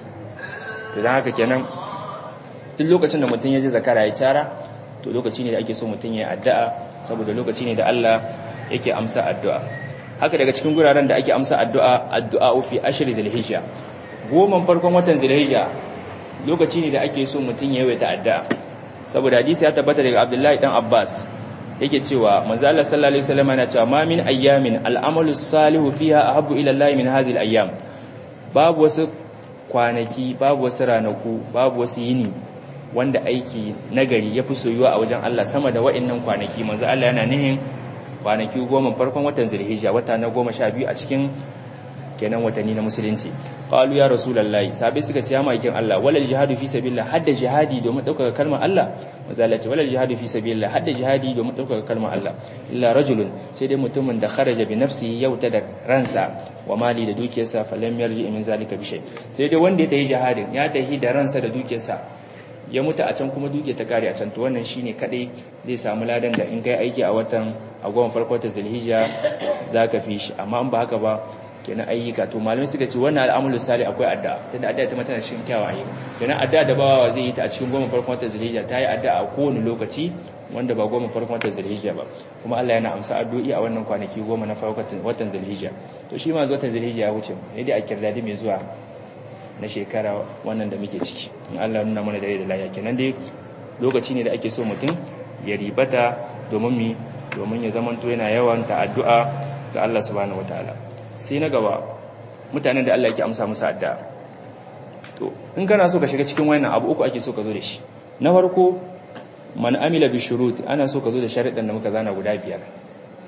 to dan haka kenan duk lokacin da mutum ya ji zakara ya cara to lokaci ne da ake so mutum ya addu'a saboda lokaci ne da Allah yake amsa addu'a haka daga cikin guraren da ake amsa addu'a addu'a fi ashri zulhijja goman farkon watan zulhijja lokaci ne da ake so mutum ya yawaita addu'a saboda hadisi ya tabbata daga Abdullahi dan Abbas yake cewa manzo Allah sallallahu alaihi wasallam yana cewa ma min ayyamin al'amalu salihu fiha ahabbu ila Allah min hadhihi al-ayyam babu wasu kwanaki babu wasu ranaku babu wasu yini wanda aiki nagari yafi soyuwa a wajen Allah sama da wa'annan kwanaki manzo Allah yana nihin kwanaki goma farkon watan Zulhijja wata na goma sha biyu a cikin kenan watanni na musulunci qalu ya rasulullahi sabai suka ce ya maikin Allah walal jihadu fi sabilillah hadda jihadi domin daukar kalmar Allah manzo Allah ce walal jihadu fi sabilillah hadda jihadi domin daukar kalmar Allah illa rajulun sai dai mutumin da kharaja bi nafsihi yauta da ransa wa mali da dukiyarsa falam yarji min zalika bi shay sai dai wanda ya tayi jihadin ya tahi da ransa da dukiyarsa ya mutu a can kuma duke ta kare a can to wannan shine kadai zai samu ladan da in kai aiki a watan a goma farko ta zulhijja zaka fi shi amma in ba haka ba kenan ayyuka to malamai suka ce wannan al'amalu sali akwai addu'a tunda addu'a ta mata cikin kyawawan ayyuka kenan addu'a da bawa zai yi ta a cikin goma farkon watan zulhijja ta yi addu'a a kowane lokaci wanda ba goma farkon watan zulhijja ba kuma Allah yana amsa addu'i a wannan kwanaki goma na farkon watan zulhijja to shi ma watan zulhijja ya wuce ne dai a kirdadi mai zuwa na shekara wannan da muke ciki in Allah nuna mana dare da lafiya kenan dai lokaci ne da ake so mutum ya ribata domin mi domin ya zamanto yana yawan ta addu'a ga Allah subhanahu wataala sai na gaba mutanen da Allah yake amsa musu addu'a to in kana so ka shiga cikin wannan abu uku ake so ka zo da shi na farko man amila bi shurut ana so ka zo da sharuɗan da muka zana guda biyar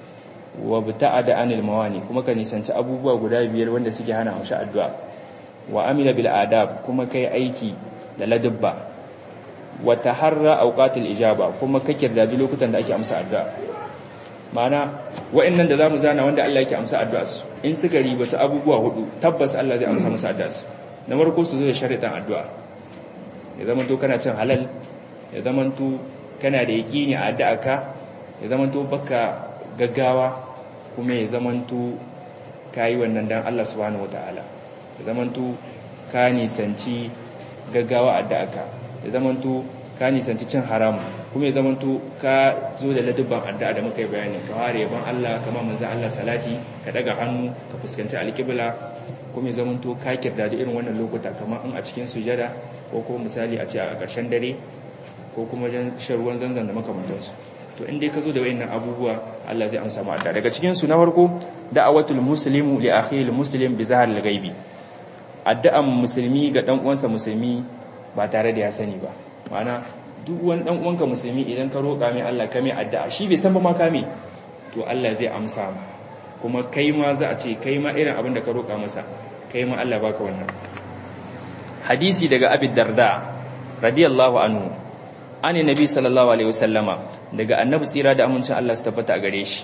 wa bta'ada anil mawani kuma ka nisanci abubuwa guda biyar wanda suke hana amshi addu'a wa amila bil adab kuma kai aiki da ladabba wa taharra awqatil ijaba kuma ka kirdadi lokutan da ake amsa addu'a ma'ana wa'annan da zamu zana wanda Allah yake amsa addu'a su in suka ribaci abubuwa hudu tabbas Allah zai amsa musu addu'a su na farko su zo da sharitan addu'a ya zama to kana cin halal ya zama to kana da yaqini a addu'a ka ya zama to baka gaggawa kuma ya zama to kai wannan dan Allah subhanahu wataala ya zama to ka nisanci gaggawa addu'a ka ya zama to ka nisanci cin haram kuma ya zama to ka zo da ladubban addu'a da muka yi bayani ka ware yaban Allah kamar manzon Allah salati ka daga hannu ka fuskanci alƙibla kuma ya zama to ka kirdaji irin wannan lokuta kamar in a cikin sujada ko kuma misali a ce a ƙarshen dare ko kuma wajen shan ruwan zanzan da makamantansu to in dai ka zo da wayannan abubuwa Allah zai amsa mu addu'a daga cikin su na farko da'awatul muslimu li akhil muslim bi zahar al-ghaibi addu'an musulmi ga dan uwansa musulmi ba tare da ya sani ba ma'ana duk wani dan uwanka musulmi idan ka roƙa mai Allah ka mai addu'a shi bai san ba ma ka mai to Allah zai amsa kuma kai ma za a ce kai ma irin abin da ka roƙa masa kai ma Allah baka wannan hadisi daga Abi Darda radiyallahu anhu ani nabi sallallahu alaihi wasallama daga annabi tsira da amincin Allah su tabbata a gare shi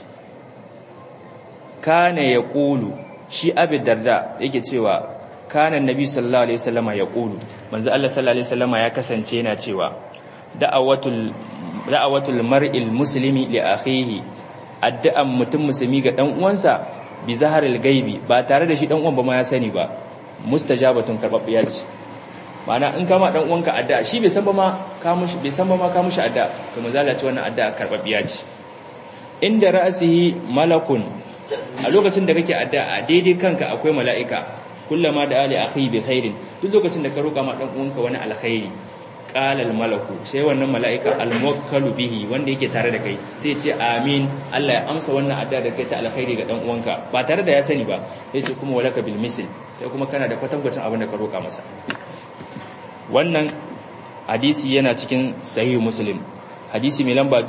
kana yaqulu shi Abi Darda yake cewa kana nabi sallallahu alaihi wasallama yaqulu manzo Allah sallallahu alaihi wasallama ya kasance yana cewa da'awatul da'awatul mar'il muslimi li akhihi addu'an mutum musulmi ga dan uwansa bi zaharil gaibi ba tare da shi dan uwan ba ma ya sani ba mustajabatun karbabbiya ce ma'ana in kama dan uwanka addu'a shi bai san ba ma ka mushi bai san ba ma ka mushi addu'a to manzo Allah ce wannan addu'a karbabbiya ce inda ra'sihi malakun a lokacin da kake addu'a daidai kanka akwai mala'ika kullama da ali akhi bi khairin duk lokacin da ka roka ma dan uwanka wani alkhairi qala al malaku sai wannan mala'ika al muwakkalu bihi wanda yake tare da kai sai ce amin Allah ya amsa wannan addu'a da kai ta alkhairi ga dan uwanka ba tare da ya sani ba sai ce kuma walaka bil misl sai kuma kana da kwatankwacin abin da ka roka masa wannan hadisi yana cikin sahih muslim hadisi mai lamba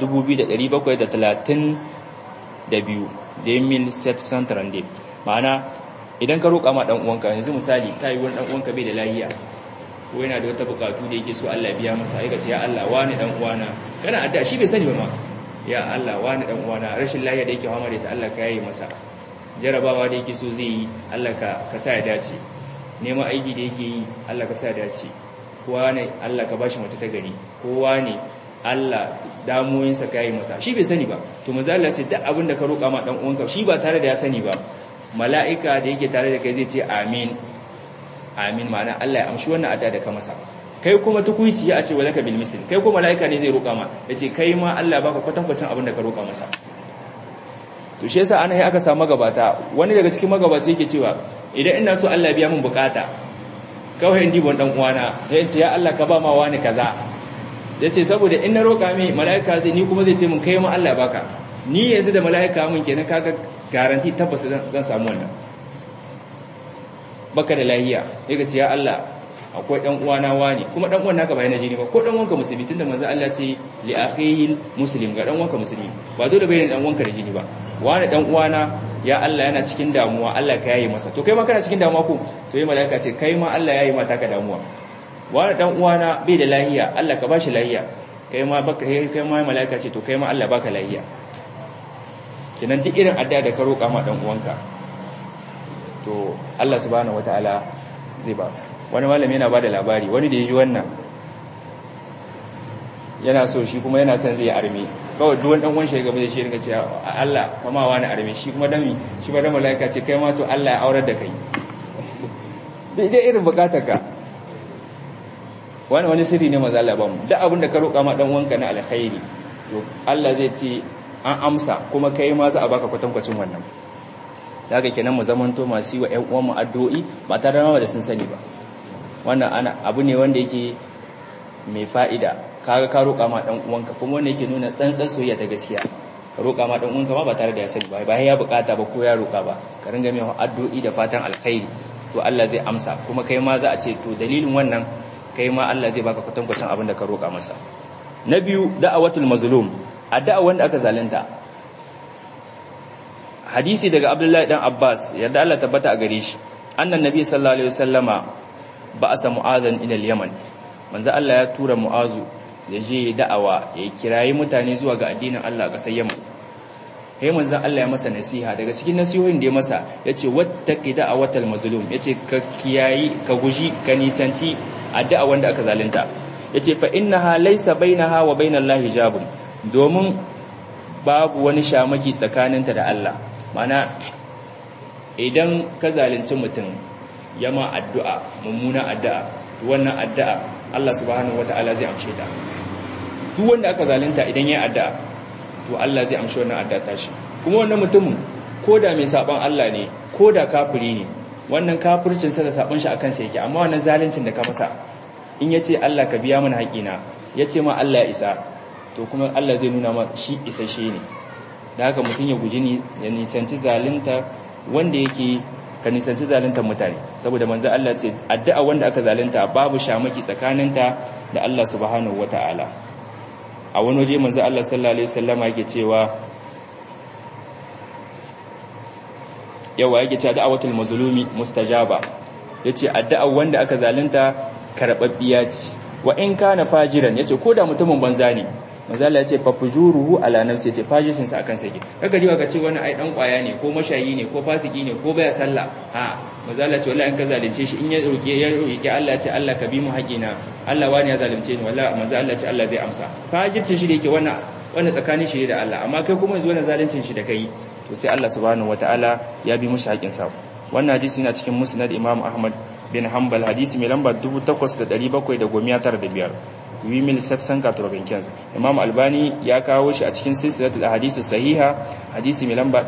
2732 da mil set santrande ma'ana idan ka roƙa ma dan uwanka yanzu misali ta yi wani dan uwanka bai da lahiya ko yana da wata bukatu da yake so Allah biya masa ai ce ya Allah wani dan uwana kana addu'a shi bai sani ba ma ya Allah wani dan uwana rashin lahiya da yake fama da ita Allah ka yayi masa jarabawa da yake so zai yi Allah ka ka sa ya dace neman aiki da yake yi Allah ka sa ya dace kowa ne Allah ka bashi mace ta gari kowa ne Allah damuwoyinsa ka yi masa shi bai sani ba to manzo Allah ce duk abin da ka roƙa ma dan uwanka shi ba tare da ya sani ba mala'ika da yake tare da kai zai ce amin amin ma'ana Allah ya amshi wannan adda da ka masa kai kuma tukuici ya ce walaka bil misl kai kuma mala'ika ne zai roƙa ma yace kai ma Allah baka kwatankwacin abin da ka roƙa masa to shi yasa ana aka samu magabata wani daga cikin magabaci yake cewa idan ina so Allah biya min bukata kawai in dibon dan uwana ya ce ya Allah ka ba ma wani kaza yace saboda in na roƙa mai mala'ika zai ni kuma zai ce mun kai ma Allah baka ni yanzu da mala'ika mun kenan kaga garanti tabbas zan samu wannan baka da lahiya yake ce ya Allah akwai dan uwana wani kuma dan uwan naka bai na jini ba ko dan uwanka musulmi tunda manzo Allah ce li akhihi muslim ga dan uwanka musulmi ba dole bai dan uwanka da jini ba wani dan uwana ya Allah yana cikin damuwa Allah ka yayi masa to kai ma kana cikin damuwa ko to yi malaika ce kai ma Allah yayi mata ka damuwa wani dan uwana bai da lahiya Allah ka bashi lahiya kai ma baka kai ma malaika ce to kai ma Allah baka lahiya kenan duk irin addu'a da ka roƙa ma dan uwanka to Allah subhanahu wataala zai ba wani malami yana bada labari wani da ya ji wannan yana so shi kuma yana son zai arme kawai duwan dan uwan shi gaba da shi rinka ce Allah kama wani arme shi kuma dami shi ba da malaika ce kai ma to Allah ya aurar da kai dai irin bukatar ka wani wani sirri ne maza Allah ba mu duk abin da ka roƙa ma dan uwanka na alkhairi to Allah zai ce an amsa kuma kai ma za a baka kwatankwacin wannan daga kenan mu zamanto masu yi wa ƴan uwan mu addu'o'i ba tare da sun sani ba wannan ana abu ne wanda yake mai fa'ida kaga ka roƙa ma dan uwanka kuma wanda yake nuna tsantsan soyayya ta gaskiya ka roƙa ma dan uwanka ma ba tare da ya sani ba ba ya bukata ba ko ya roƙa ba ka ringa mai addu'o'i da fatan alkhairi to Allah zai amsa kuma kai ma za a ce to dalilin wannan kai ma Allah zai baka kwatankwacin abin da ka roƙa masa na biyu da'awatul mazlum addu'a wanda aka zalunta hadisi daga Abdullahi dan Abbas yadda Allah tabbata a gare shi annan nabi sallallahu alaihi wasallama ba'asa mu'adhan ila al-yaman manzo Allah ya tura mu'azu ya je da'awa ya kirayi mutane zuwa ga addinin Allah a ƙasar Yaman sai manzo Allah ya masa nasiha daga cikin nasihohin da ya masa yace wattaqi da'awatal mazlum yace ka kiyayi ka guji ka nisanci addu'a wanda aka zalunta yace fa innaha laysa bainaha wa bainallahi hijabun domin babu wani shamaki tsakaninta da Allah mana idan ka zalunci mutum yama addu'a mummuna addu'a wannan addu'a Allah subhanahu wata'ala zai amshe ta duk wanda aka zalunta idan ya addu'a to Allah zai amshe wannan addu'a tashi kuma wannan mutumin koda mai saban Allah ne koda kafiri ne wannan kafircin sa da sabon shi akan sa yake amma wannan zaluncin da ka masa in yace Allah ka biya mana haƙina yace ma Allah ya isa to kuma Allah zai nuna ma shi isasshe ne da haka mutum ya guji ni ya nisanci zalunta wanda yake ka nisanci zaluntar mutane saboda manzo Allah ce addu'a wanda aka zalunta babu shamaki tsakaninta da Allah subhanahu wataala a wani waje manzo Allah sallallahu alaihi wasallama yake cewa yawa yake cewa da'awatul mazlumi mustajaba yace addu'a wanda aka zalunta karbabbiya ce wa in kana fajiran yace koda mutumin banza ne manzo Allah yace fa fujuruhu ala nafsi yace fajishin sa akan sake kaga diwa ka ce wani ai dan kwaya ne ko mashayi ne ko fasiki ne ko baya sallah ha manzo Allah ce wallahi in ka zalunce shi in ya roke ya roke Allah ce Allah ka bi mu haƙina Allah wani ya zalunce ni wallahi manzo Allah ce Allah zai amsa fajircin shi da yake wannan wannan tsakanin shi da Allah amma kai kuma yanzu wannan zaluncin shi da kai to sai Allah subhanahu wataala ya bi mushi haƙin sa wannan hadisi yana cikin musnad Imam Ahmad bin Hanbal hadisi mai lamba 8795 wimil satsan katurobin kenzu imam albani ya kawo shi a cikin silsilatul ahadisu sahiha hadisi mai lamba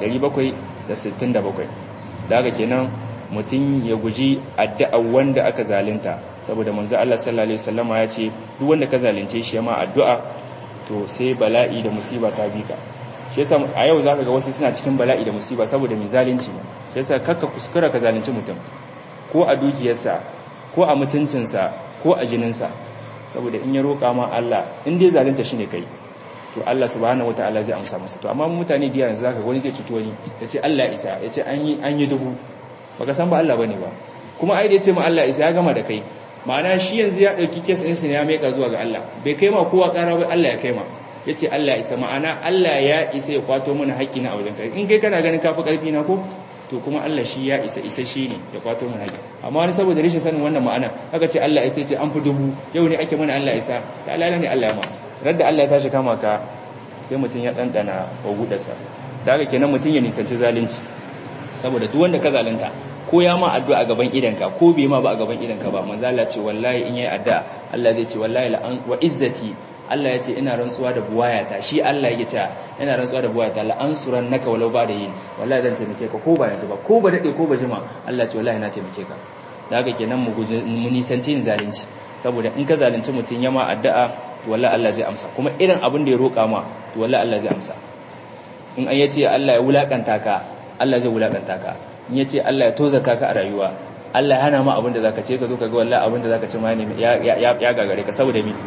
767 daga kenan mutum ya guji addu'a wanda aka zalunta saboda manzo Allah sallallahu alaihi wasallama ya ce duk wanda ka zalunce shi ma addu'a to sai bala'i da musiba ta bika shi yasa a yau zaka ga wasu suna cikin bala'i da musiba saboda mai zalunci shi yasa kakka kuskura ka zalunci mutum ko a dukiyarsa ko a mutuncinsa ko a jininsa saboda in ya roƙa ma Allah in dai zalunta shine kai to Allah subhanahu wataala zai amsa masa to amma mutane da yanzu zaka wani zai cuto wani yace Allah isa yace an yi an yi dubu baka san ba Allah bane ba kuma ai da yace ma Allah isa ya gama da kai ma'ana shi yanzu ya dauki case din shi ne ya maika zuwa ga Allah bai kai ma kowa ƙara ba Allah ya kai ma yace Allah isa ma'ana Allah ya isa ya kwato mana haƙƙi na a wajen kai in kai kana ganin kafi ƙarfi na ko to kuma Allah shi ya isa isa shi ne ya kwato mana haƙƙi amma wani saboda rashin sanin wannan ma'ana aka ce Allah isa ce an fi dubu yau ne ake mana Allah isa ta Allah ne Allah ma radda Allah ya tashi kama ka sai mutum ya dandana wa gudarsa da haka kenan mutum ya nisanci zalunci saboda duk wanda ka zalunta ko ya ma addu'a a gaban idanka ko bai ma ba a gaban idanka ba manzo Allah ce wallahi in yayi addu'a Allah zai ce wallahi la wa izzati Allah ya ce ina rantsuwa da buwayata shi Allah yake cewa ina rantsuwa da buwayata la ansuran naka walau ba da yin wallahi zan taimake ka ko ba yanzu ba ko ba dade ko ba jima Allah ce wallahi na taimake ka da haka kenan mu mu nisanci yin zalunci saboda in ka zalunci mutun ya ma addu'a to wallahi Allah zai amsa kuma irin abin da ya roka ma to wallahi Allah zai amsa in an yace Allah ya wulakanta ka Allah zai wulakanta ka in yace Allah ya tozaka ka a rayuwa Allah ya hana ma abin da zaka ce ka zo ka ga wallahi abin da zaka ce ma ne ya ya gagare ka saboda mi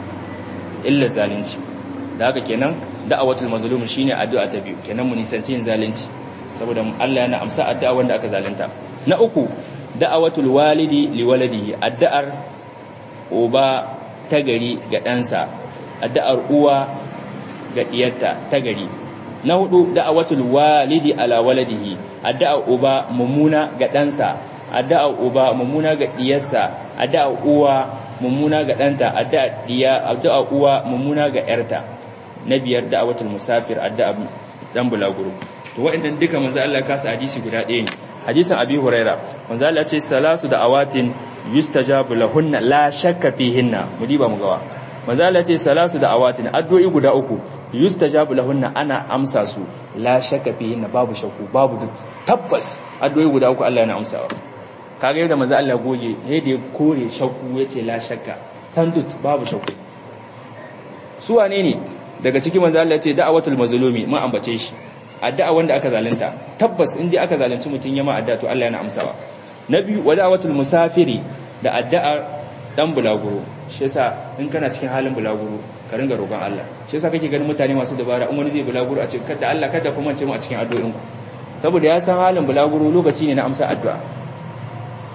illa zalunci da haka kenan da'awatul mazlum shine addu'a ta biyu kenan mu nisanci yin zalunci saboda Allah yana amsa addu'a wanda aka zalunta na uku da'awatul walidi liwaladihi addu'ar uba ta gari ga ɗansa addu'ar uwa ga diyarta ta gari na hudu da'awatul walidi ala waladihi addu'ar uba mummuna ga ɗansa addu'ar uba mummuna ga diyarsa addu'ar uwa mummuna ga ɗanta addu'a diya addu'a uwa mummuna ga ƴarta na biyar da'awatul musafir addu'a dan bulaguro to waɗannan duka manzo Allah ya kasa hadisi guda ɗaya ne hadisin abi huraira manzo Allah ya ce salasu da'awatin yustajabu lahunna la shakka fihinna mu diba mu gawa manzo Allah ya ce salasu da'awatin addu'o'i guda uku yustajabu lahunna ana amsa su la shakka fihinna babu shakku babu duk tabbas addu'o'i guda uku Allah yana amsawa kaga yadda manzo Allah goge yadda ya kore shakku yace la shakka sandut babu shakku su wane ne daga cikin manzo Allah yace da'awatul mazlumi mun ambace shi addu'a wanda aka zalunta tabbas in dai aka zalunci mutun yama addu'a to Allah yana amsawa na biyu wa da'awatul musafiri da addu'a dan bulaguro shi yasa in kana cikin halin bulaguro ka ringa roƙon Allah shi yasa kake ganin mutane masu dabara in wani zai bulaguro a cikin kada Allah kada kuma ce mu a cikin addu'o'inku saboda ya san halin bulaguro lokaci ne na amsa addu'a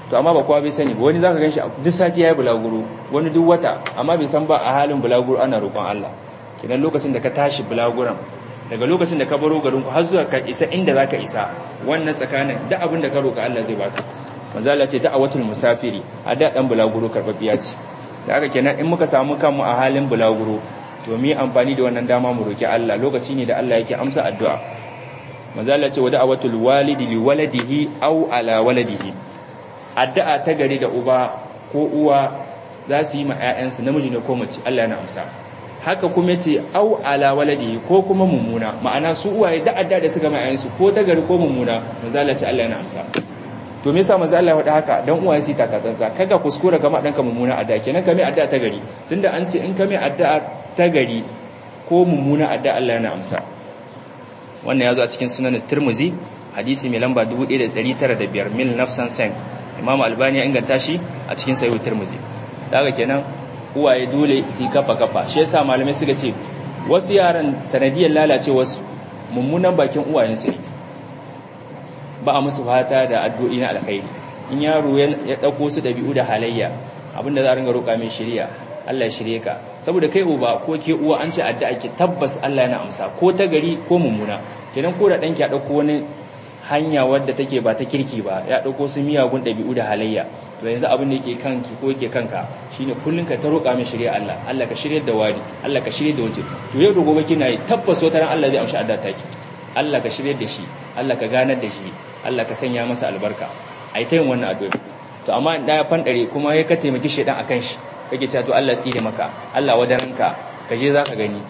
to amma ba kowa bai sani ba wani zaka ganshi duk sati yayi bulaguro wani duk wata amma bai san ba a halin bulaguro ana roƙon Allah kidan lokacin da ka tashi bulaguran daga lokacin da ka baro garin ku har zuwa ka isa inda zaka isa wannan tsakanin duk abin da ka roƙa Allah zai baka manzo Allah ce da'awatul musafiri a da dan bulaguro karbabiya ce da haka kenan in muka samu kanmu a halin bulaguro to mu yi amfani da wannan dama mu roki Allah lokaci ne da Allah yake amsa addu'a manzo Allah ce wa da'awatul walidi li waladihi aw ala waladihi addu'a ta gari da uba ko uwa za su yi ma ƴaƴansu namiji ne ko mace Allah yana amsa haka kuma ce au ala waladihi ko kuma mummuna ma'ana su uwaye da adda da suka ma ƴaƴansu ko ta gari ko mummuna manzo Allah ce Allah yana amsa to me yasa manzo Allah ya faɗa haka dan uwaye su takatsantsa kaga kuskura kama danka mummuna adda kenan kame adda ta gari tunda an ce in kame adda ta gari ko mummuna adda Allah yana amsa wannan ya zo a cikin sunan Tirmidhi hadisi mai lamba 1905 mil nafsan sank Imam Albani ya inganta shi a cikin Sahih Tirmidhi daga kenan uwaye dole su kafa kafa shi yasa malamai suka ce wasu yaran sanadiyar lalace wasu mummunan bakin uwayensu ne ba a musu fata da addu'o'i na alkhairi in yaro ya dauko su dabi'u da halayya abinda za a ringa roƙa mai shiriya Allah ya shirye ka saboda kai uba ko ke uwa an ce addu'a ki tabbas Allah yana amsa ko ta gari ko mummuna kenan ko da danki ya dauko wani hanya wadda take ba ta kirki ba ya dauko su miyagun dabi'u da halayya to yanzu abin da yake kanki ko yake kanka shine kullun ka ta roƙa mai shirye Allah Allah ka shirye da wani Allah ka shirye da waje to yau da gobe kina yi tabbas wata ran Allah zai amshi addu'a taki Allah ka shirye da shi Allah ka ganar da shi Allah ka sanya masa albarka ai ta yin wannan addu'a to amma in ya fandare kuma ya ka taimaki shedan akan shi kake cewa to Allah tsire maka Allah wadaranka ka je zaka gani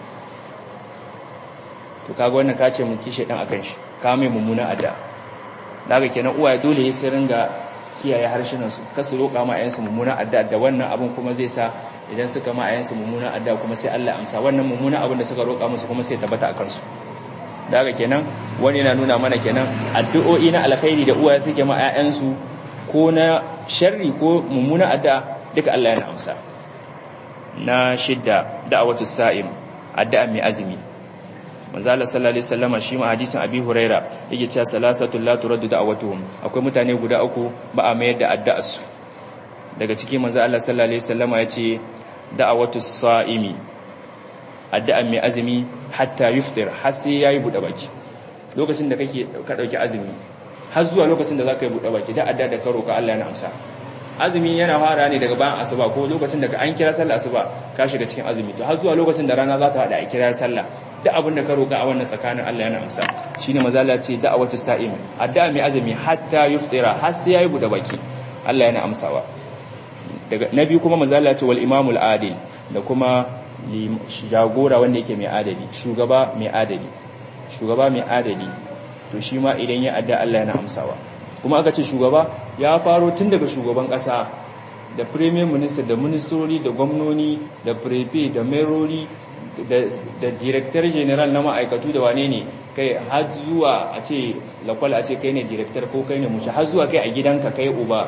to kaga wannan ka ce mun ki shedan akan shi ka mai mummuna adda daga kenan uwaye dole ya su ringa kiyaye harshenan su kasu roƙa ma ayansu mummuna adda da wannan abun kuma zai sa idan suka ma ayansu mummuna adda kuma sai Allah amsa wannan mummuna abin da suka roƙa musu kuma sai tabbata akan su daga kenan wani na nuna mana kenan addu'o'i na alkhairi da uwaye suke ma ƴaƴansu ko na sharri ko mummuna adda duka Allah yana amsa na shidda da'awatu sa'im addu'a mai azumi manzo Allah sallallahu alaihi wasallama shi ma hadisin Abi Huraira yake cewa salasatu la turaddu da'awatuhum akwai mutane guda uku ba a mayar da addu'a su daga ciki manzo Allah sallallahu alaihi wasallama yace da'awatu sa'imi addu'a mai azumi hatta yuftir har sai yayi bude baki lokacin da kake ka dauki azumi har zuwa lokacin da zaka yi bude baki da addu'a da ka roka Allah yana amsa azumi yana fara ne daga bayan asuba ko lokacin da an kira sallah asuba ka shiga cikin azumi to har zuwa lokacin da rana za ta hada a kira sallah duk abin da ka roka a wannan tsakanin Allah yana amsa shine mazala ce da'awatu sa'im addu'a mai azumi hatta yuftira har sai yayi bude baki Allah yana amsawa daga nabi kuma mazala ce wal imamul adil da kuma jagora wanda yake mai adali shugaba mai adali shugaba mai adali to shi ma idan ya adda Allah yana amsawa kuma aka ce shugaba ya faro tun daga shugaban kasa da premier minister da ministori da gwamnoni da prefect da merori da director general na ma'aikatu da wane ne kai har zuwa a ce lakwal a ce kai ne director ko kai ne mushi har zuwa kai a gidanka kai uba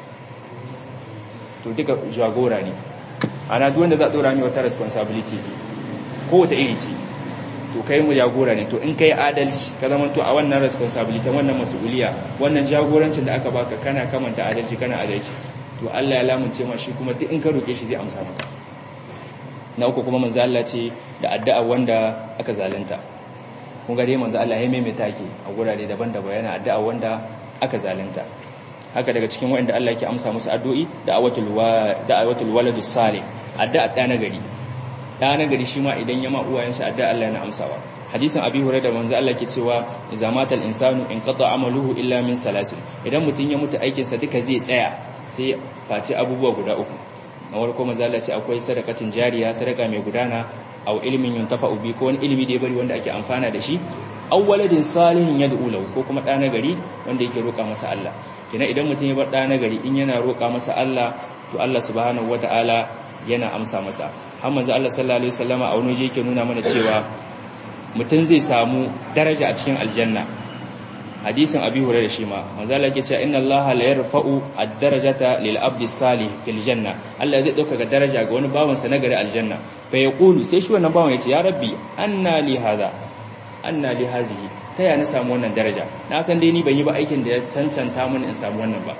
to duka jagora ne ana duk wanda za a dora ni wata responsibility ko wata iri ce to kai mu jagora ne to in kai adalci ka zama to a wannan responsibility wannan mas'uliya wannan jagorancin da aka baka kana kamanta adalci kana adalci to Allah ya lamunce ma shi kuma duk in ka roke shi zai amsa maka na uku kuma manzo Allah ce da addu'a wanda aka zalunta kun ga dai manzo Allah ya maimaita ke a gurare daban-daban yana addu'a wanda aka zalunta haka daga cikin waɗanda Allah yake amsa musu addu'i da'awatul wa da'awatul waladus salih addu'a da nagari da nagari shi ma idan ya ma uwayensa addu'a Allah yana amsawa hadisin abi hurairah manzo Allah ke cewa idza matal insanu in qata amaluhu illa min salasin idan mutun ya mutu aikin sa duka zai tsaya sai face abubuwa guda uku na farko manzo Allah ce akwai sadakatin jariya sadaka mai gudana aw ilmin yuntafa bi ko wani ilimi da ya bari wanda ake amfana da shi aw waladin salihin yad'u lahu ko kuma da nagari wanda yake roka masa Allah kina idan mutum ya bar da nagari in yana roka masa Allah to Allah subhanahu wataala yana amsa masa har manzo Allah sallallahu alaihi wasallama a wani waje yake nuna mana cewa mutum zai samu daraja a cikin aljanna hadisin abi hurairah shi ma manzo Allah yake cewa inna Allah la yarfa'u ad-darajata lil abdi salih fil janna Allah zai dauka ga daraja ga wani bawan sa nagari aljanna fa yaqulu sai shi wannan bawan yace ya rabbi anna li hadha anna li hazihi ta ya na samu wannan daraja na san dai ni ban yi ba aikin da ya cancanta mun in samu wannan ba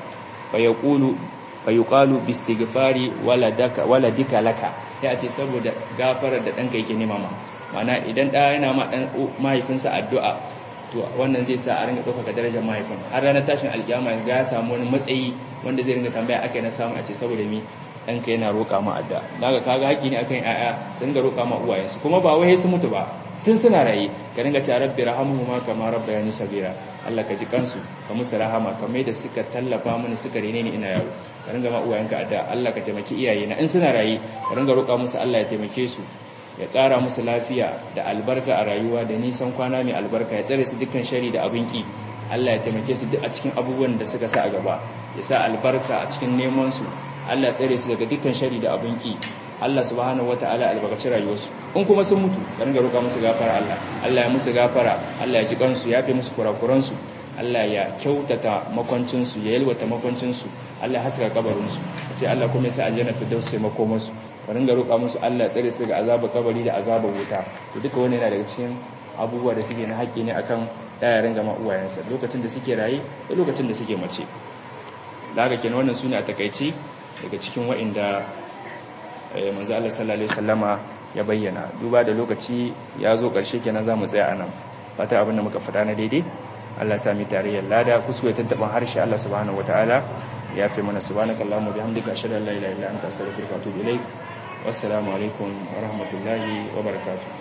fa yaqulu fa yuqalu bi istighfari waladaka waladika laka ya ce saboda gafarar da danka yake nema ma mana idan da yana ma dan mahaifinsa addu'a to wannan zai sa a ringa ɗaukaka darajar mahaifin har ranar tashin alkiyama ga ya samu wani matsayi wanda zai ringa tambaya akai na samu a ce saboda mi ɗanka yana roƙa ma adda daga kaga haƙi ne akan ƴaƴa sun ga roƙa ma uwayensu kuma ba wai su mutu ba tun suna raye ka ringa ce rabbi rahamuhuma kama rabbayani sabira Allah ka ji kansu ka musu rahama kamar da suka tallafa mini suka rene ni ina yaro ka ringa ma uwayenka adda Allah ka taimaki iyaye na in suna raye ka ringa roƙa musu Allah ya taimake su ya ƙara musu lafiya da albarka a rayuwa da nisan kwana mai albarka ya tsare su dukkan shari da abin ki Allah ya taimake su duk a cikin abubuwan da suka sa a gaba ya sa albarka a cikin neman su Allah ya tsare su daga dukkan shari da abin ki Allah subhanahu wataala albarkaci rayuwarsu in kuma sun mutu ka ringa roƙa musu gafara Allah Allah ya musu gafara Allah ya ji kansu ya fi musu kurakuran su Allah ya kyautata makwancin su ya yalwata makwancin su Allah ya haska kabarin su ce Allah kuma ya sa aljanna firdaus sai makomar su ka ringa roƙa musu Allah tsare su ga azabar kabari da azabar wuta to duka wannan yana daga cikin abubuwa da suke na haƙƙi ne akan ɗaya ringa ma uwayensa lokacin da suke raye da lokacin da suke mace da haka kenan wannan sune a takaici daga cikin wa'inda manzo Allah sallallahu alaihi wasallama ya bayyana duba da lokaci ya zo ƙarshe kenan za mu tsaya anan fata abin da muka faɗa na daidai Allah sami tarayyar lada kuskure tantaban harshe Allah subhanahu wataala ya fi mana subhanakallahumma bihamdika ashhadu an la ilaha illa anta astaghfiruka wa atubu ilaik wassalamu alaikum wa rahmatullahi wa barakatuh